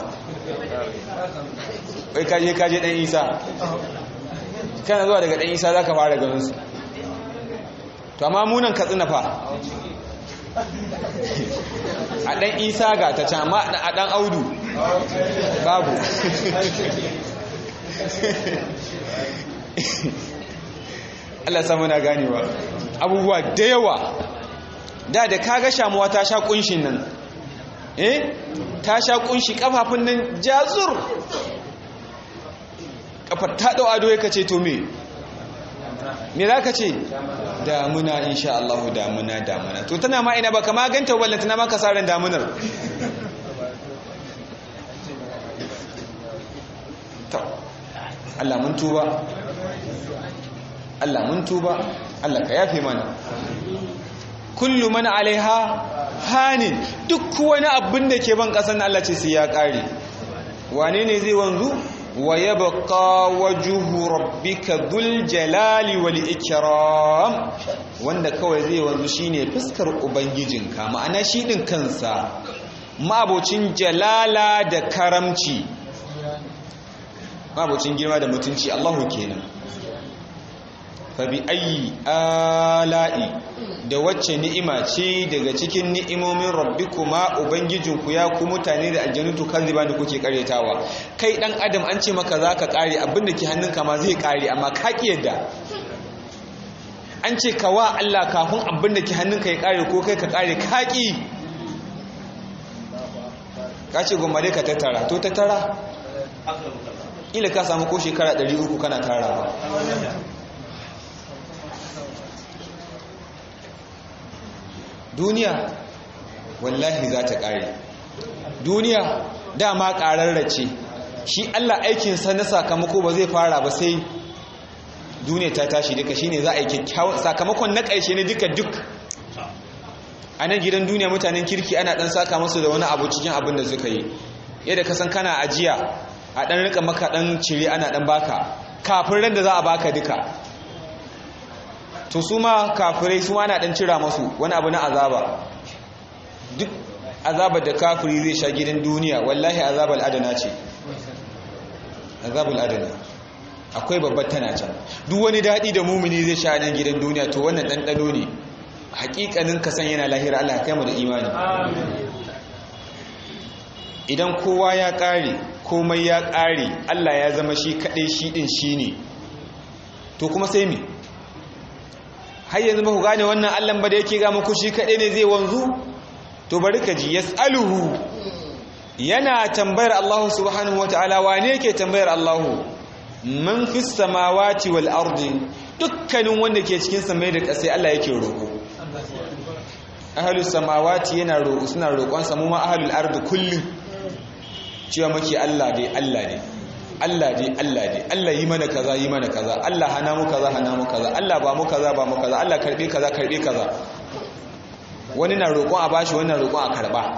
wai kaje kaje ɗan isa kana zuwa daga ɗan isa za ka fara ganin su to amma munan katsina fa a ɗan isa ga ta can amma a ɗan audu babu Allah samu na ganewa abubuwa da yawa da da kaga shamuwa ta sha kunshin nan eh ta sha kunshi kafafun nan jazur kafar ta dau ado yake ce to me me za ka ce damuna insha Allah damuna damuna to tana ma ina ba kama ganta wallan tana maka saran damunar to Allah mun tuba Allah mun tuba Allah ka yafe mana kullu man alaiha hanin duk wani abin da ke ban kasan Allah ce sai ya kare wane ne zai wanzu wa yabqa wajhu rabbika dhul jalali wal ikram wanda kawai zai wanzu shine fuskar ubangijinka ma'ana shi din kansa ma'abocin jalala da karamci ma'abocin girma da mutunci Allahu kenan fabi ayi ala'i da wacce ni'ima ce daga cikin ni'imomin rabbikuma ubangijinku ya ku mutane da aljanutu kanziba da kuke karetawa kai dan adam an ce maka zaka kare abinda ke hannunka ma zai kare amma ka ki yadda an ce ka wa Allah kafin abinda ke hannunka ya kare ko kai ka kare ka ki ka ce gomare ka tattara to tattara ila ka samu ko shekara 300 kana tarawa duniya wallahi za ta ƙare duniya dama ƙararrace shi Allah aikinsa na sakamako ba zai fara ba sai duniya ta tashi duka shine za a yi kyakkyawan sakamakon na ƙarshe ne duka duk a nan gidan duniya mutanen kirki ana ɗan saka masu da wani abu cikin abin da suka yi yadda ka san kana ajiya a ɗan rika maka ɗan cire ana ɗan baka kafin ran da za a baka duka to su ma kafirai su ma na dan cira masu wani abu na azaba duk azabar da kafiri zai sha gidan duniya wallahi azabal adana ce azabul adana akwai babbar tana can duk wani daɗi da mumini zai sha nan gidan duniya to wannan ɗanɗano ne hakikanin ka san yana lahira Allah kai mu da imani idan kowa ya ƙare komai ya ƙare Allah ya zama shi kaɗai shi ɗin shi ne to kuma sai me har yanzu ba ku gane wannan allan ba da yake ga muku shi kaɗai ne zai wanzu to bari ka ji yas'aluhu yana tambayar Allah subhanahu wata'ala wane yake tambayar Allah man fis samawati wal ardi dukkanin wanda ke cikin samai da ƙasai Allah yake roƙo ahlus samawati yana roƙo suna roƙon sa mu ma ahlul ardi kullum cewa muke Allah dai Allah ne Allah dai Allah dai Allah yi mana kaza yi mana kaza Allah hana mu kaza hana mu kaza Allah ba mu kaza ba mu kaza Allah karbe kaza karbe kaza wani na roƙon a bashi wani na roƙon a karba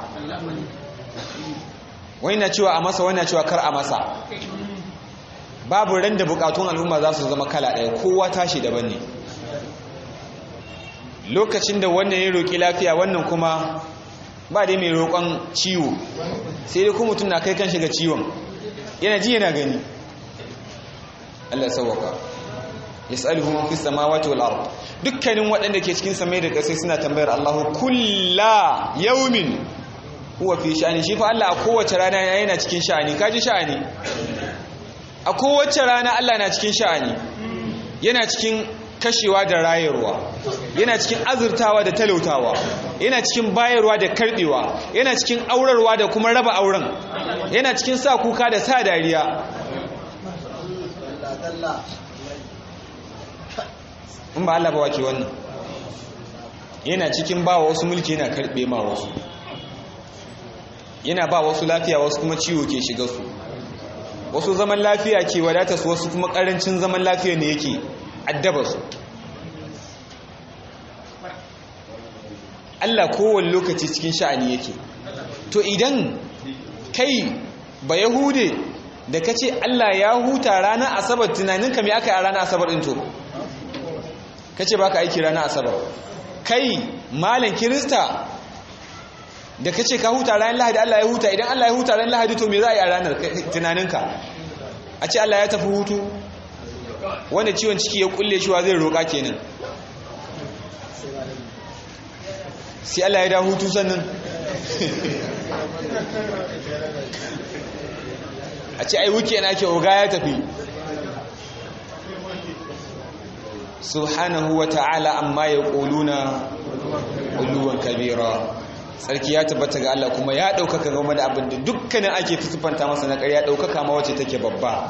wani na cewa a masa wani na cewa kar a masa babu ran da bukatun al'umma za su zama kala ɗaya kowa tashi daban ne lokacin da wannan ya roƙi lafiya wannan kuma ba dai mai roƙon ciwo sai dai kuma mutum na kai kan shiga ciwon yana ji yana gani Allah sauwaka yas'aluhu man fis samawati wal ard dukkanin waɗanda ke cikin samai da ƙasai suna tambayar Allah kulla yawmin huwa fi sha'ani shi fa Allah a kowace rana yana cikin sha'ani kaji sha'ani a kowace rana Allah na cikin sha'ani yana cikin kashewa da rayarwa yana cikin azurtawa da talautawa yana cikin bayarwa da karbewa yana cikin aurarwa da kuma raba auren yana cikin sa kuka da sa dariya in ba Allah ba wake wannan yana cikin ba wasu mulki yana karbe ma wasu yana ba wasu lafiya wasu kuma ciwo ke shiga su wasu zaman lafiya ke wadata su wasu kuma karancin zaman lafiya ne yake addaba su Allah kowane lokaci cikin sha'ani yake to idan kai ba yahude da ka ce Allah ya huta ranar asabar tunaninka mai aka yi a ranar asabar ɗin to ka ce ba ka aiki ranar asabar kai malam kirista da ka ce ka huta ranar lahadi Allah ya huta idan Allah ya huta ranar lahadi to me za a yi a ranar tunaninka a ce Allah ya tafi hutu wanda ciwon ciki ya kulle shi wa zai roƙa kenan sai Allah ya da hutu sannan a ce ai wuke na ke oga ya tafi subhanahu wa ta'ala amma ya ƙoluna ƙuluwan kabira sarki ya tabbata ga Allah kuma ya ɗaukaka game da abin da dukkanin ake fusufanta masa na ƙarya ɗaukaka ma wacce take babba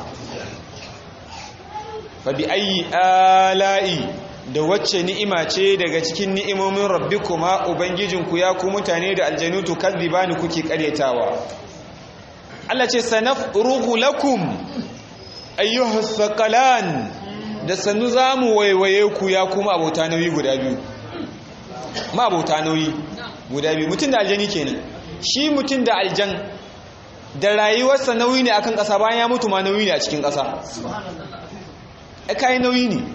fa bi ayi ala'i da wacce ni'ima ce daga cikin ni'imomin rabbikuma ubangijinku ya ku mutane da aljanu to kadhibani kuke ƙaryatawa Allah ce sanafrugu lakum ayyuhas saqalan da sannu zamu waiwaye ku ya kuma abota nauyi guda biyu ma abota nauyi guda biyu mutum da aljani kenan shi mutum da aljan da rayuwarsa nauyi ne akan ƙasa bayan ya mutu ma nauyi ne a cikin ƙasa e kayan nauyi ne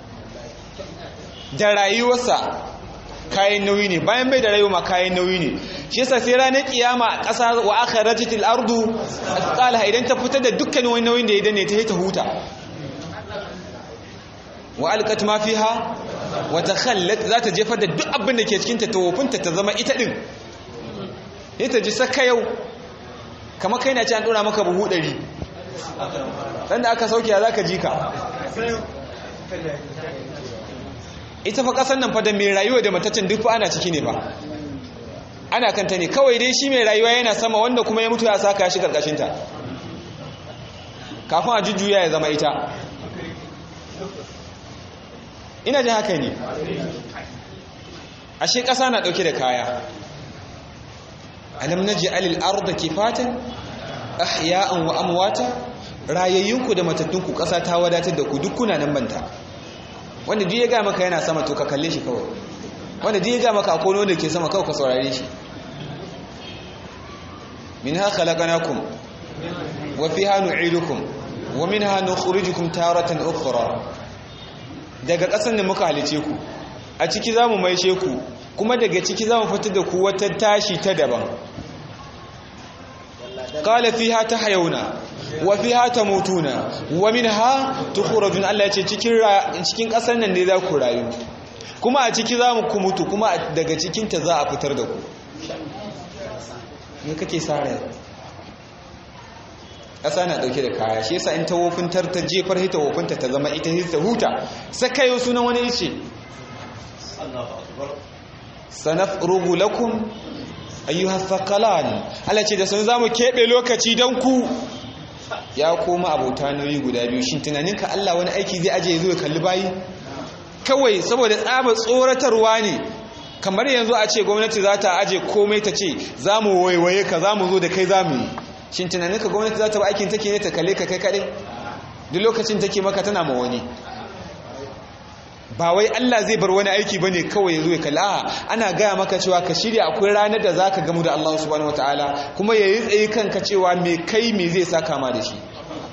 da rayuwarsa kayan nauyi ne bayan bai da rayuwa ma kayan nauyi ne shi yasa sai ranar kiyama a ƙasa wa akhrajatil ardu asqalaha idan ta fitar da dukkan wani nauyin da ya danne ta ta huta wa alqat ma fiha wa takhallat za ta jefar da duk abin da ke cikin ta tawofinta ta zama ita din sai ta ji saka yau kamar kai na ci an dora maka buhu 100 dan da aka sauke ya zaka ji ka ita fa kasan nan fa da mai rayuwa da matacin duk fa ana ciki ne ba ana kanta ne kawai dai shi mai rayuwa yana sama wanda kuma ya mutu ya saka shi karkashin ta kafin a jujjuya ya zama ita ina ji haka ne ashe ƙasa na ɗauke da kaya alam naji alil arda kifatan ahya'an wa amwata rayayyunku da matattunku ƙasa ta wadatar da ku duk kuna nan banta wanda duk ya ga maka yana sama to ka kalle shi kawai wanda duk ya ga maka akwai wanda ke sama kawai ka saurare shi minha khalaqnakum wa fiha nu'idukum wa minha nukhrijukum taratan ukhra daga ƙasan da muka halice ku a ciki zamu maishe ku kuma daga ciki zamu fitar da ku wata tashi ta daban qala fiha tahyawna wa fiha tamutuna wa minha tukhrajun Allah yace cikin cikin ƙasar nan ne za ku rayu kuma a ciki zamu ku mutu kuma daga cikin ta za a fitar da ku me kake sare ƙasa na ɗauke da kaya shi yasa in ta wofintar ta jefar hita wofinta ta zama ita ta huta sakayo sunan wani ce sanaf rugu lakum ayyuha thaqalan Allah ce da sun zamu kebe lokaci dan ku ya koma abota nauyi guda biyu shin tunaninka Allah wani aiki zai aje zo ya kalli bayi kawai saboda tsaba tsoratarwa ne kamar yanzu a ce gwamnati za ta aje komai ta ce za mu waiwaye ka za mu zo da kai za mu yi shin tunanin ka gwamnati za ta ba aikin take ne ta kalle ka kai kaɗai duk lokacin take maka tana ma wani ba wai Allah zai bar wani aiki bane kawai ya zo ya kalli a ana gaya maka cewa ka shirya akwai ranar da za ka gamu da Allah subhanahu wataala kuma ya yi tsaye kanka cewa me kai me zai sa kama da shi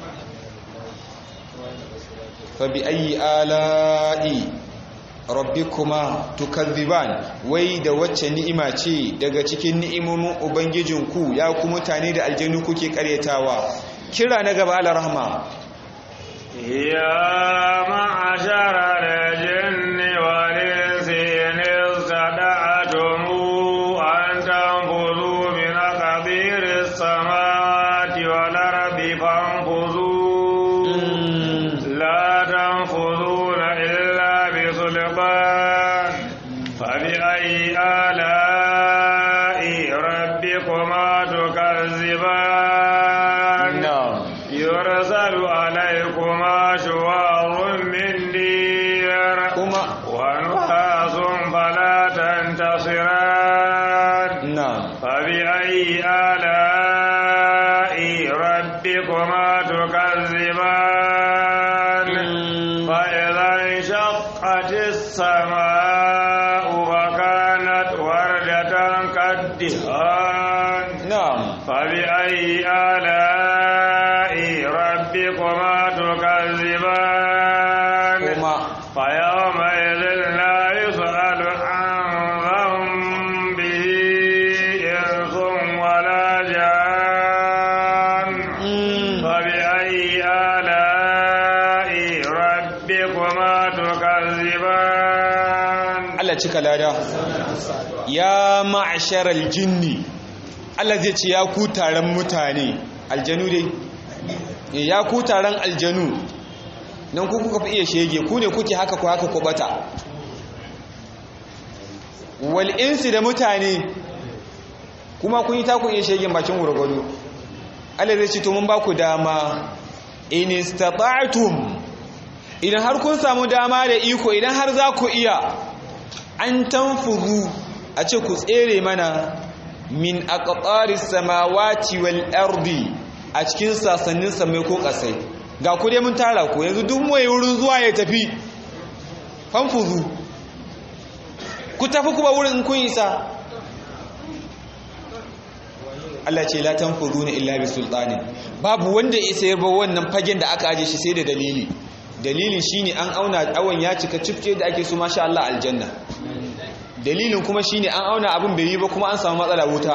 fa bi ayi ala'i rabbikuma tukazziban wai da wacce ni'ima ce daga cikin ni'imomin ubangijinku ya ku mutane da aljanu kuke karyatawa kira na gaba ala rahma ya ma'ashara al-jinni wal insi in istada'tum an tanfuzu min aqdir as-samawati wal ardi fanfuzu la tanfuzuna illa بسلطان فبأي آلاء ربكما تكذبان يرسل عليكما شوار من دير ونحاس فلا تنتصران فبأي آلاء ربكما تكذبان فإذا انشقت السماء وكانت وردة كالدهان نعم فبأي آلاء ربكما تكذبان فيومئذ لا يسأل عن ذنبه ربكما تكذبان Allah cika lada ya ma'asharal jinni Allah zai ce ya ku taron mutane aljanu dai ya ku taron aljanu nan ku kuka fi iya shege ku ne kuke haka ku haka ku bata wal insi da mutane kuma kun yi taku iya shegen bakin gurgudu Allah zai ce to mun ba ku dama in istata'tum idan har kun samu dama da iko idan har za ku iya an tanfuzu a ce ku tsere mana min aqtaris samawati wal ardi a cikin sasannin samai ko kasai ga ku dai mun tara ku yanzu duk mai wurin zuwa ya tafi fanfuzu ku tafi kuma wurin kun isa Allah ce la tanfuzuna illa bi sultani babu wanda ya sayar ba wannan fagen da aka aje shi sai da dalili dalilin shine an auna awon ya cika cifke da ake so masha Allah aljanna dalilin kuma shine an auna abin bai yi ba kuma an samu matsala wuta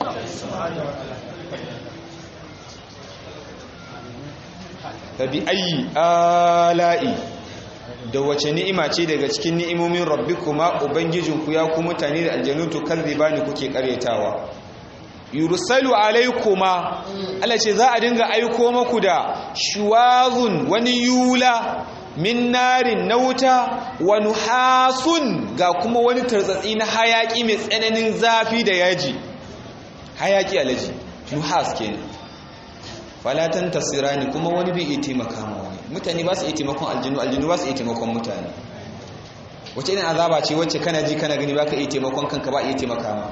fabi ayi ala'i da wace ni'ima ce daga cikin ni'imomin rabbikuma ubangijinku ya ku mutane da aljanu to bani kuke karyatawa yursalu alaikuma Allah ce za a dinga aiko maku da shuwazun wani yula min narin na wuta wa nuhasun ga kuma wani tartsatsi na hayaki mai tsananin zafi da yaji hayaki alaji nuhas kenan falatan tasirani kuma wani bai iya taimaka ma wani mutane ba su iya taimakon aljinu aljinu ba su iya taimakon mutane wace irin azaba ce wacce kana ji kana gani ba ka iya taimakon kanka ba iya taimaka ma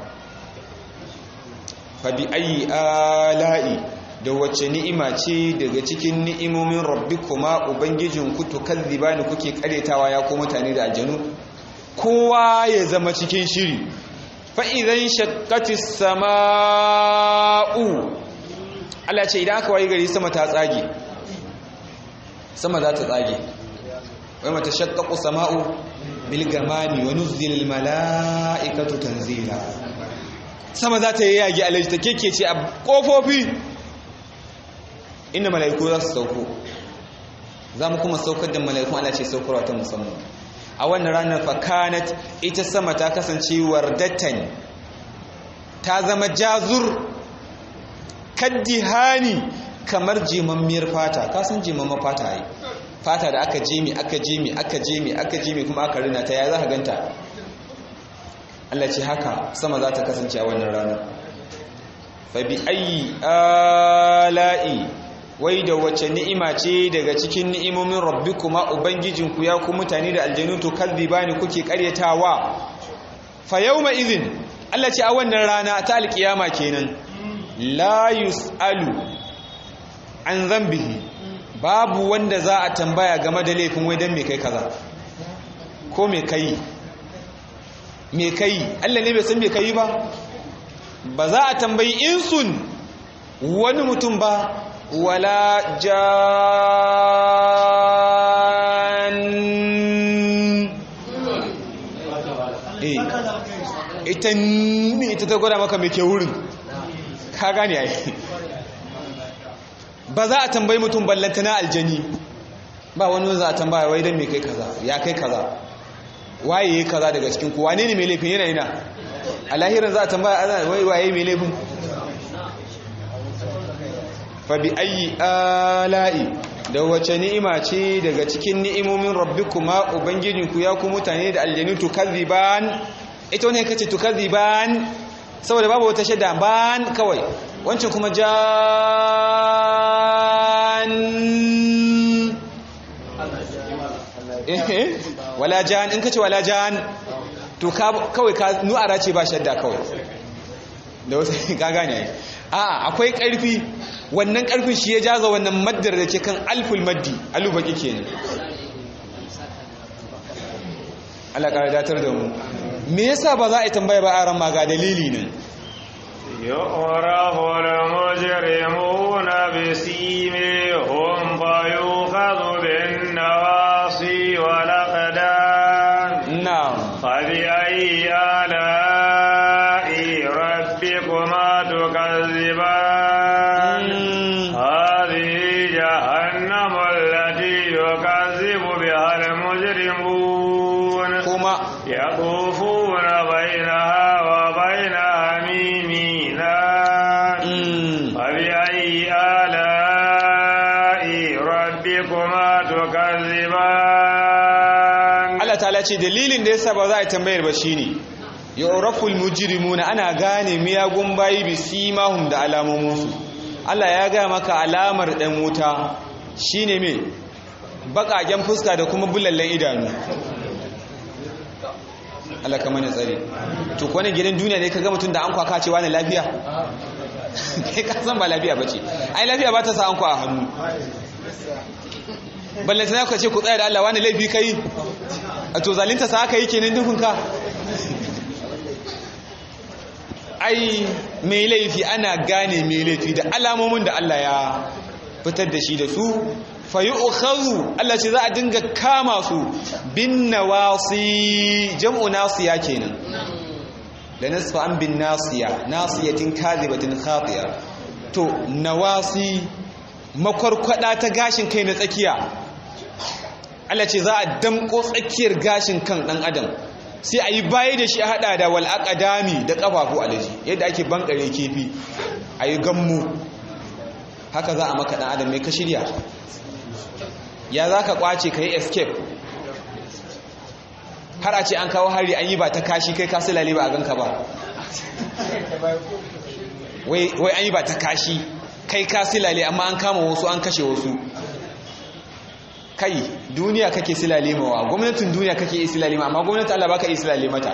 fabi ayi ala'i da wacce ni'ima ce daga cikin ni'imomin rabbikuma ubangijinku to kazzibani kuke karetawa ya ko mutane da aljanu kowa ya zama cikin shiri fa idan shaqqatis sama'u Allah ce idan aka wayi gari sama ta tsage sama za ta tsage wai mata shaqqaqu sama'u bil gamami wa nuzila mala'ikatu tanzila sama za ta yi yagi alaji ta keke ce a ƙofofi inda mala'iku za su sauko za mu kuma saukar da mala'ikun ala ce saukarwa ta musamman a wannan ranar fakanat ita sama ta kasance wardatan ta zama jazur kaddihani kamar jimammiyar fata kasan jimammar fata yi fata da aka jimi aka jimi aka jimi aka jimi kuma aka rina ta ya za ka ganta Allah ce haka sama za ta kasance a wannan ranar fabi ayi ala'i wai da wace ni'ima ce daga cikin ni'imomin rabbikuma ubangijinku ya ku mutane da aljanu to kadhibani kuke karyatawa fa yawma idhin Allah ce a wannan rana ta alkiyama kenan la yusalu an zambihi babu wanda za a tambaya game da laifin wai dan me kai kaza ko me kai me kai Allah ne bai san me kai ba ba za a tambayi insun wani mutum ba wala jan eh ita ne ita ta gwada maka me ke wurin ka gane ai ba za a tambayi mutum ballantana aljani ba wani za a tambaya wai dan me kai kaza ya kai kaza waye yayi kaza daga cikin ku wane ne mai laifin yana ina a lahirin za a tambaya ana wai waye mai laifin fa bi ayi ala'i da wace ni'ima ce daga cikin ni'imomin rabbikuma ubangijinku ya ku mutane da aljanu tukazziban ita ne kace tukazziban saboda babu wata shadda ban kawai wancan kuma jan eh wala jan in kace wala jan to kawai ka nu'ara ce ba shadda kawai da wasu ka gane ai a akwai karfi wannan karfin shi ya jaza wannan maddar da ke kan alful maddi alu baki kenan Allah ka datar da mu me yasa ba za a yi tambaya ba a ran ma ga dalili ne يعرف المجرمون بسيمهم فيؤخذ بالنواصي والأقدام na'am فبأي آلاء ربكما تكذبان Mm. هذه جهنم التي يكذب بها يطوفون بينها وبين حميم آن فبأي آلاء ربكما تكذبان Allah ta'ala ce dalilin da yasa ba za a tambayar ba shine yu'raful mujrimuna ana gane miyagun bayi bi simahum da alamominsu Allah ya ga maka alamar dan wuta shine me bakaken fuska da kuma bulallen idanu Allah ka mana tsare to ko ne gidan duniya ne kaga mutum da an kwaka cewa ne lafiya kai ka san ba lafiya bace ai lafiya ba ta sa an kwa a hannu balle sai ka ce ku tsaya da Allah wani laifi kai a to zalinta sa aka yi kenan dukun ka ai mai laifi ana gane mai laifi da alamomin da Allah ya fitar da shi da su fayi ukhazu Allah ce za a dinga kama su bin nawasi jam'u nasiya kenan da nasfa an bin nasiya nasiyatin kadhibatin khatiya to nawasi makwarkwada ta gashin kai na tsakiya Allah ce za a damko tsakiyar gashin kan dan adam sai a yi baya da shi a hada da wal aqdami da kafafu alaji yadda ake bankare kefi a yi gammu haka za a maka dan adam mai ka shirya ya za ka kwace ka yi escape har a ce an kawo hari an yi ba ta kashi kai kasu lale ba a ganka ba wai an yi ba ta kashi kai kasu lale amma an kama wasu an kashe wasu kai duniya kake silale mawa gwamnatin duniya kake yi silale ma amma gwamnatin Allah baka yi silale mata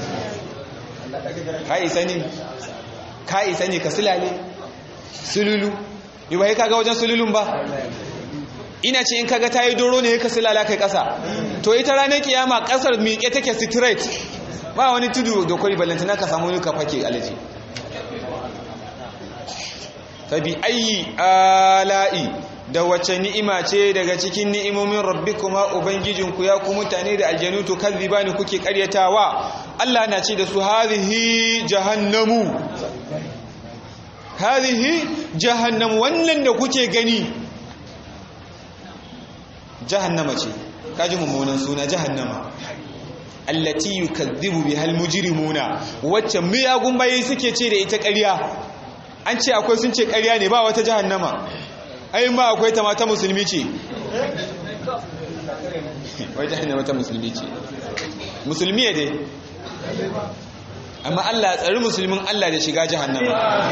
ka isa ne ka isa ne ka silale sululu yi ba ka ga wajen sululun ba ina ce in kaga tayi doro ne ka silala kai kasa to ita ranar kiyama kasar miƙe take straight ba wani tudu da kwari ballantana ka samu ka fake alaji fabi ayi ala'i da wace ni'ima ce daga cikin ni'imomin rabbikuma ubangijinku ya ku mutane da aljanu to kazzibani kuke karyatawa Allah na ce da su hadhihi jahannamu hadhihi jahannam wannan da kuke gani jahannama ce kaji mummunan suna jahannama allati yukazzibu bihal mujrimuna wacce miyagun bayi suke ce da ita ƙarya an ce akwai sun ce ƙarya ne ba wata jahannama ai ma akwai ta mata musulmi ce wai jahannama ta musulmi ce musulmi ne dai amma Allah ya tsari musulmin Allah da shiga jahannama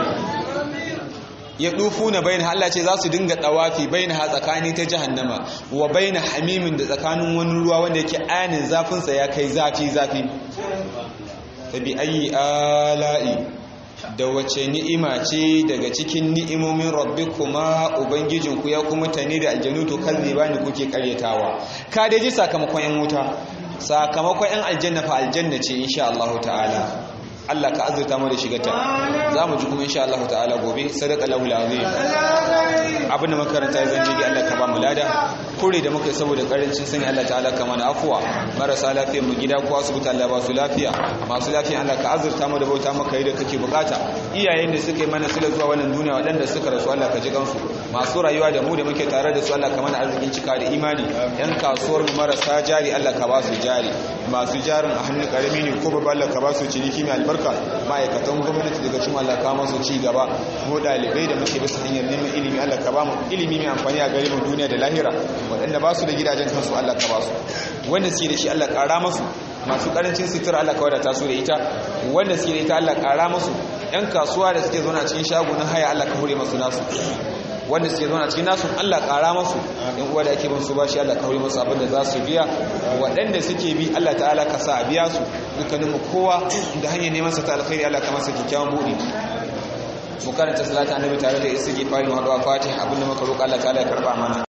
ya dufu na bayan Allah ce za su dinga ɗawafi bayan ha tsakani ta jahannama wa bayan hamimin da tsakanin wani ruwa wanda yake anin zafinsa ya kai zafi zafi ta bi ayi ala'i da wace ni'ima ce daga cikin ni'imomin rabbi kuma ubangijinku ya kuma tane da aljanu to kalli ba ni kuke karyatawa ka dai ji sakamakon yan wuta sakamakon yan aljanna fa aljanna ce insha Allah ta'ala Allah ka azurta mu da shigarta za mu ji kuma insha Allah ta'ala gobe sadaka lahu azim abin da makaranta ya zanji Allah ka ba mu lada kure da muka saboda karancin sani Allah ta'ala ka mana afuwa marasa lafiyar mu gida ko asibiti Allah ba su lafiya masu lafiya Allah ka azurta mu da bauta maka yi da kake bukata iyayen da suka yi mana sila zuwa wannan duniya waɗanda suka rasu Allah ka ji kansu masu rayuwa da mu da muke tare da su Allah ka mana arzikin cika da imani yan kasuwar mu marasa jari Allah ka ba su jari masu jarin a hannun karami ne ko babba Allah ka ba su ciniki mai albarka ma'aikatan gwamnati daga cikin Allah ka masu ci gaba mu dalibai da muke bisa hanyar neman ilimi Allah ka ba mu ilimi mai amfani a gare mu duniya da lahira waɗanda ba su da gidajen kansu Allah ka ba su wanda suke da shi Allah ƙara masu masu ƙarancin sutura Allah ka wadata su da ita wanda suke da ita Allah ƙara masu ‘yan kasuwa da suke zauna cikin shagunan haya Allah ka hure masu nasu wanda suke zauna cikin nasu Allah ƙara masu ‘yan uwa da ake bin su ba shi Allah ka hure masu abin da za su biya waɗanda suke bi Allah ta'ala ka sa a biya su dukkaninmu kowa da hanyar neman sa ta alkhairi Allah ka masa kyakkyawan buɗe mu karanta salata annabi tare da istighfari mu haɗu a fatiha abinda muka roƙa Allah ta'ala ya karɓa mana